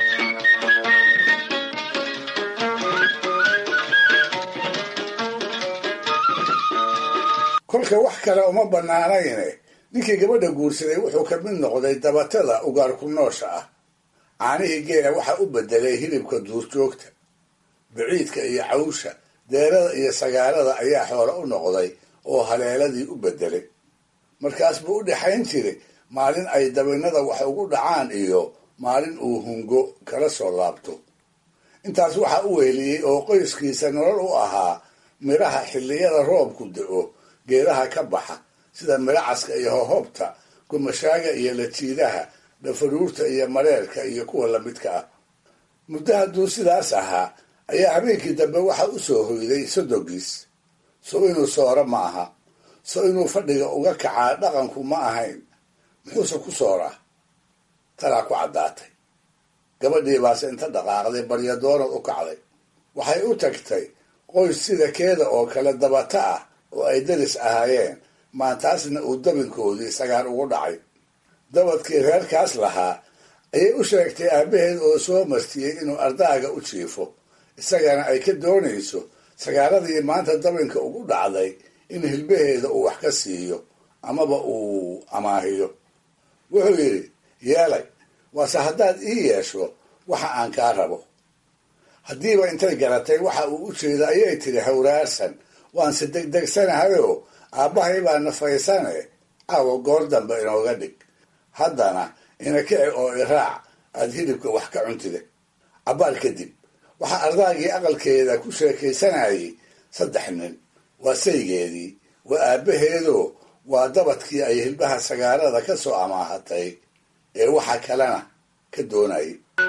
kolka wax kale uma bannaanayne ninkii gabadha guursaday wuxuu ka mid noqday dabatada ugaarku noosha ah caanihii geela waxaa u bedelay hilibka duurjoogta biciidka iyo cawsha deerada iyo sagaalada ayaa xoolo u noqday oo haleeladii u bedelay markaas buu u dhexayn jiray maalin ay dabinnada wax ugu dhacaan iyo maalin uu hungo kala soo laabto intaas waxaa u weheliyey oo qoyskiisa nolol u ahaa midhaha xilliyada roobku da-o geedaha ka baxa sida midhacaska iyo hohobta gumashaaga iyo lajiidaha dhafaruurta iyo mareerka iyo kuwa lamidka ah muddo hadduu sidaas ahaa ayaa habeenkii dambe waxa u soo hoyday sodogiis so inuu sooro ma aha so inuu fadhiga uga kacaa dhaqanku ma ahayn muxuuse ku sooraa talaa ku caddaatay gabadhii baase inta dhaqaaqday baryadoonad u kacday waxay u tagtay qoys sida keeda oo kale dabata ah oo ay daris ahaayeen maantaasna uu dabinkoodii sagaar ugu dhacay dabadkii reerkaas lahaa ayay u sheegtay aabbaheed oo soo martiyey inuu ardaaga u jiifo isagana ay ka doonayso sagaaradii maanta dabinka ugu dhacday in hilbaheeda uu wax ka siiyo amaba uu amaahiyo wuxuu yidhi yeelay waase haddaad ii yeesho waxa aan kaa rabo haddiiba intay garatay waxa uu u jeedo ayay tidhi hawraarsan waanse degdegsanahayoo aabbahay baa nafaysane caawa goor dambe inooga dhig haddana ina kici oo iraac aad hilibka wax ka cuntida cabbaar kadib waxaa ardaagii aqalkeeda ku sheekaysanayay saddex nin waa saygeedii waa aabbaheedoo waa dabadkii ay hilbaha sagaarada ka soo amaahatay ee waxa kalena ka doonayay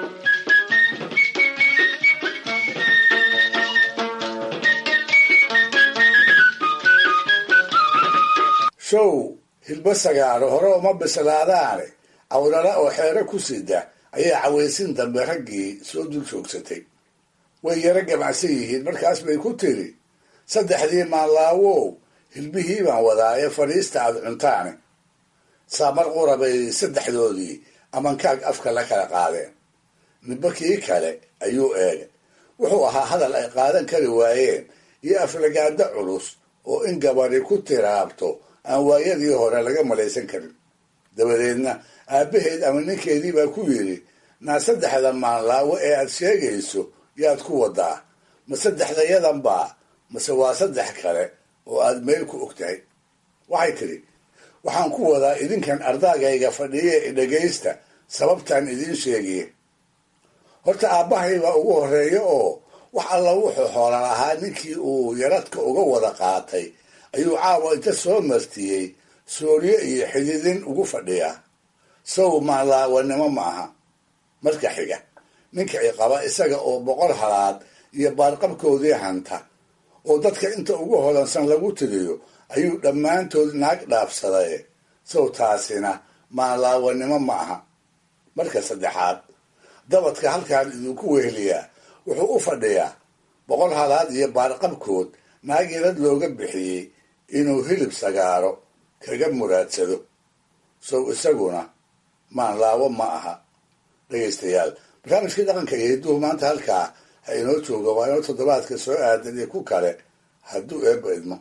show hilbo sagaaro hore uma bislaadaane awlala oo xeero ku sida ayaa cawaysin dambe raggii soo dul joogsatay way yaro gamacsan yihiin markaas bay ku tiri saddexdii maanlaawow hilbihii baan wadaa ee fadhiista aad cuntaane saamar qura bay saddexdoodii amankaag afka la kala qaadeen ninba kii kale ayuu eegay wuxuu ahaa hadal ay qaadan kari waayeen iyo aflagaado culus oo in gabadhi ku tiraabto aan waayadii hore laga malaysan karin dabadeedna aabbaheed ama ninkeedii baa ku yidhi naa saddexda maanlaawo ee aad sheegayso yaad ku wadaa ma saddexdayadan baa mase waa saddex kale oo aad meel ku og tahay waxay tidhi waxaan ku wadaa idinkan ardaagayga fadhiye dhegaysta sababtaan idiin sheegiye horta aabbahay baa ugu horreeya oo wax alla wuxuu xoola lahaa ninkii uu yaradka uga wada qaatay ayuu caawa inta soo martiyey sooryo iyo xididin ugu fadhiyaa sow maalaawanimo ma aha marka xiga ninka i qaba isaga oo boqor halaad iyo baarqabkoodii hanta oo dadka inta ugu hodansan lagu tiriyo ayuu dhammaantood naag dhaafsaday sow taasina maalaawanimo ma aha marka saddexaad dabadka halkaan idinku weheliyaa wuxuu u fadhiyaa boqor halaad iyo baarqabkood naag yarad looga bixiyey inuu hilib sagaaro kaga muraadsado sow isaguna maanlaawo ma aha dhegaystayaal barnaamijkii dhaqanka iyo hidduhu maanta halkaa ha inoo jooga waa inoo toddobaadka soo aadan iyo ku kale hadduu eebba idmo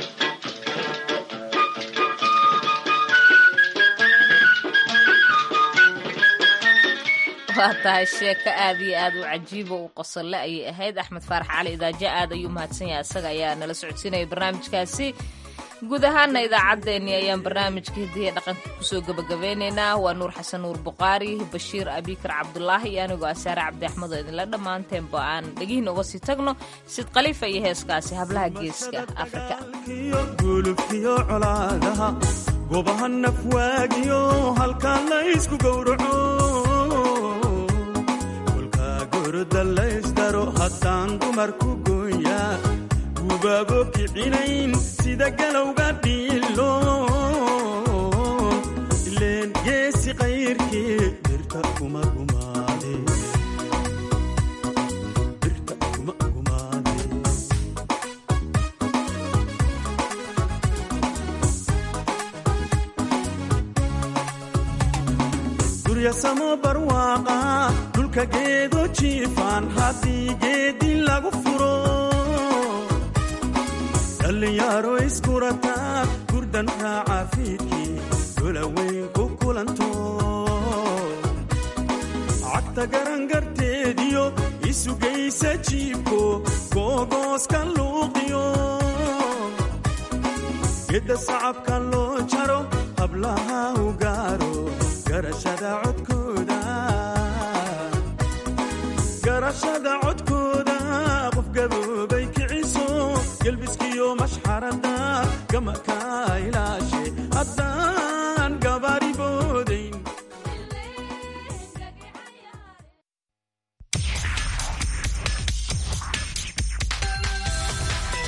waa tahay sheeko aad iyo aad u cajiiba u qosolle ayay ahayd axmed faarax cali idaajo aad ayuu mahadsan yahay isaga ayaa nala socodsiinaya barnaamijkaasi guud ahaana idaacaddeenii ayaan barnaamijka hidiya dhaqanka kusoo gebagabeynaynaa waa nuur xasan nuur buqaari bashiir abikar cabdulaahi iyo anigoo asaare cabdi axmed oo idinla dhammaanteenba aan dhegihiina uga sii tagno sid khaliifa iyo heeskaasi hablaha geeska afrika gobaha nafwaagiyo halkaan laysku gowraco kolkaa gorda laysdaro haddaan dumarku gooyaa gubaabo kicinayn sida galowga dhiilo ileen geesi qayrkii dirta kuma gumaade geedyasamo barwaaqa dhulka geedo jiifaan haddii geedi lagu furo dhallinyaro iskurataa gurdan raaca fiidkii dolaweyn ku kulanto cagta garangarteediyo isugaysa jiibko googooska luuqiyo gedda sacabka loo jaro hablaha u gaaro garashada codkooda garashada codkooda qof gaboobay kiciso gelbiskiyo mashxarada gamaka ilaashe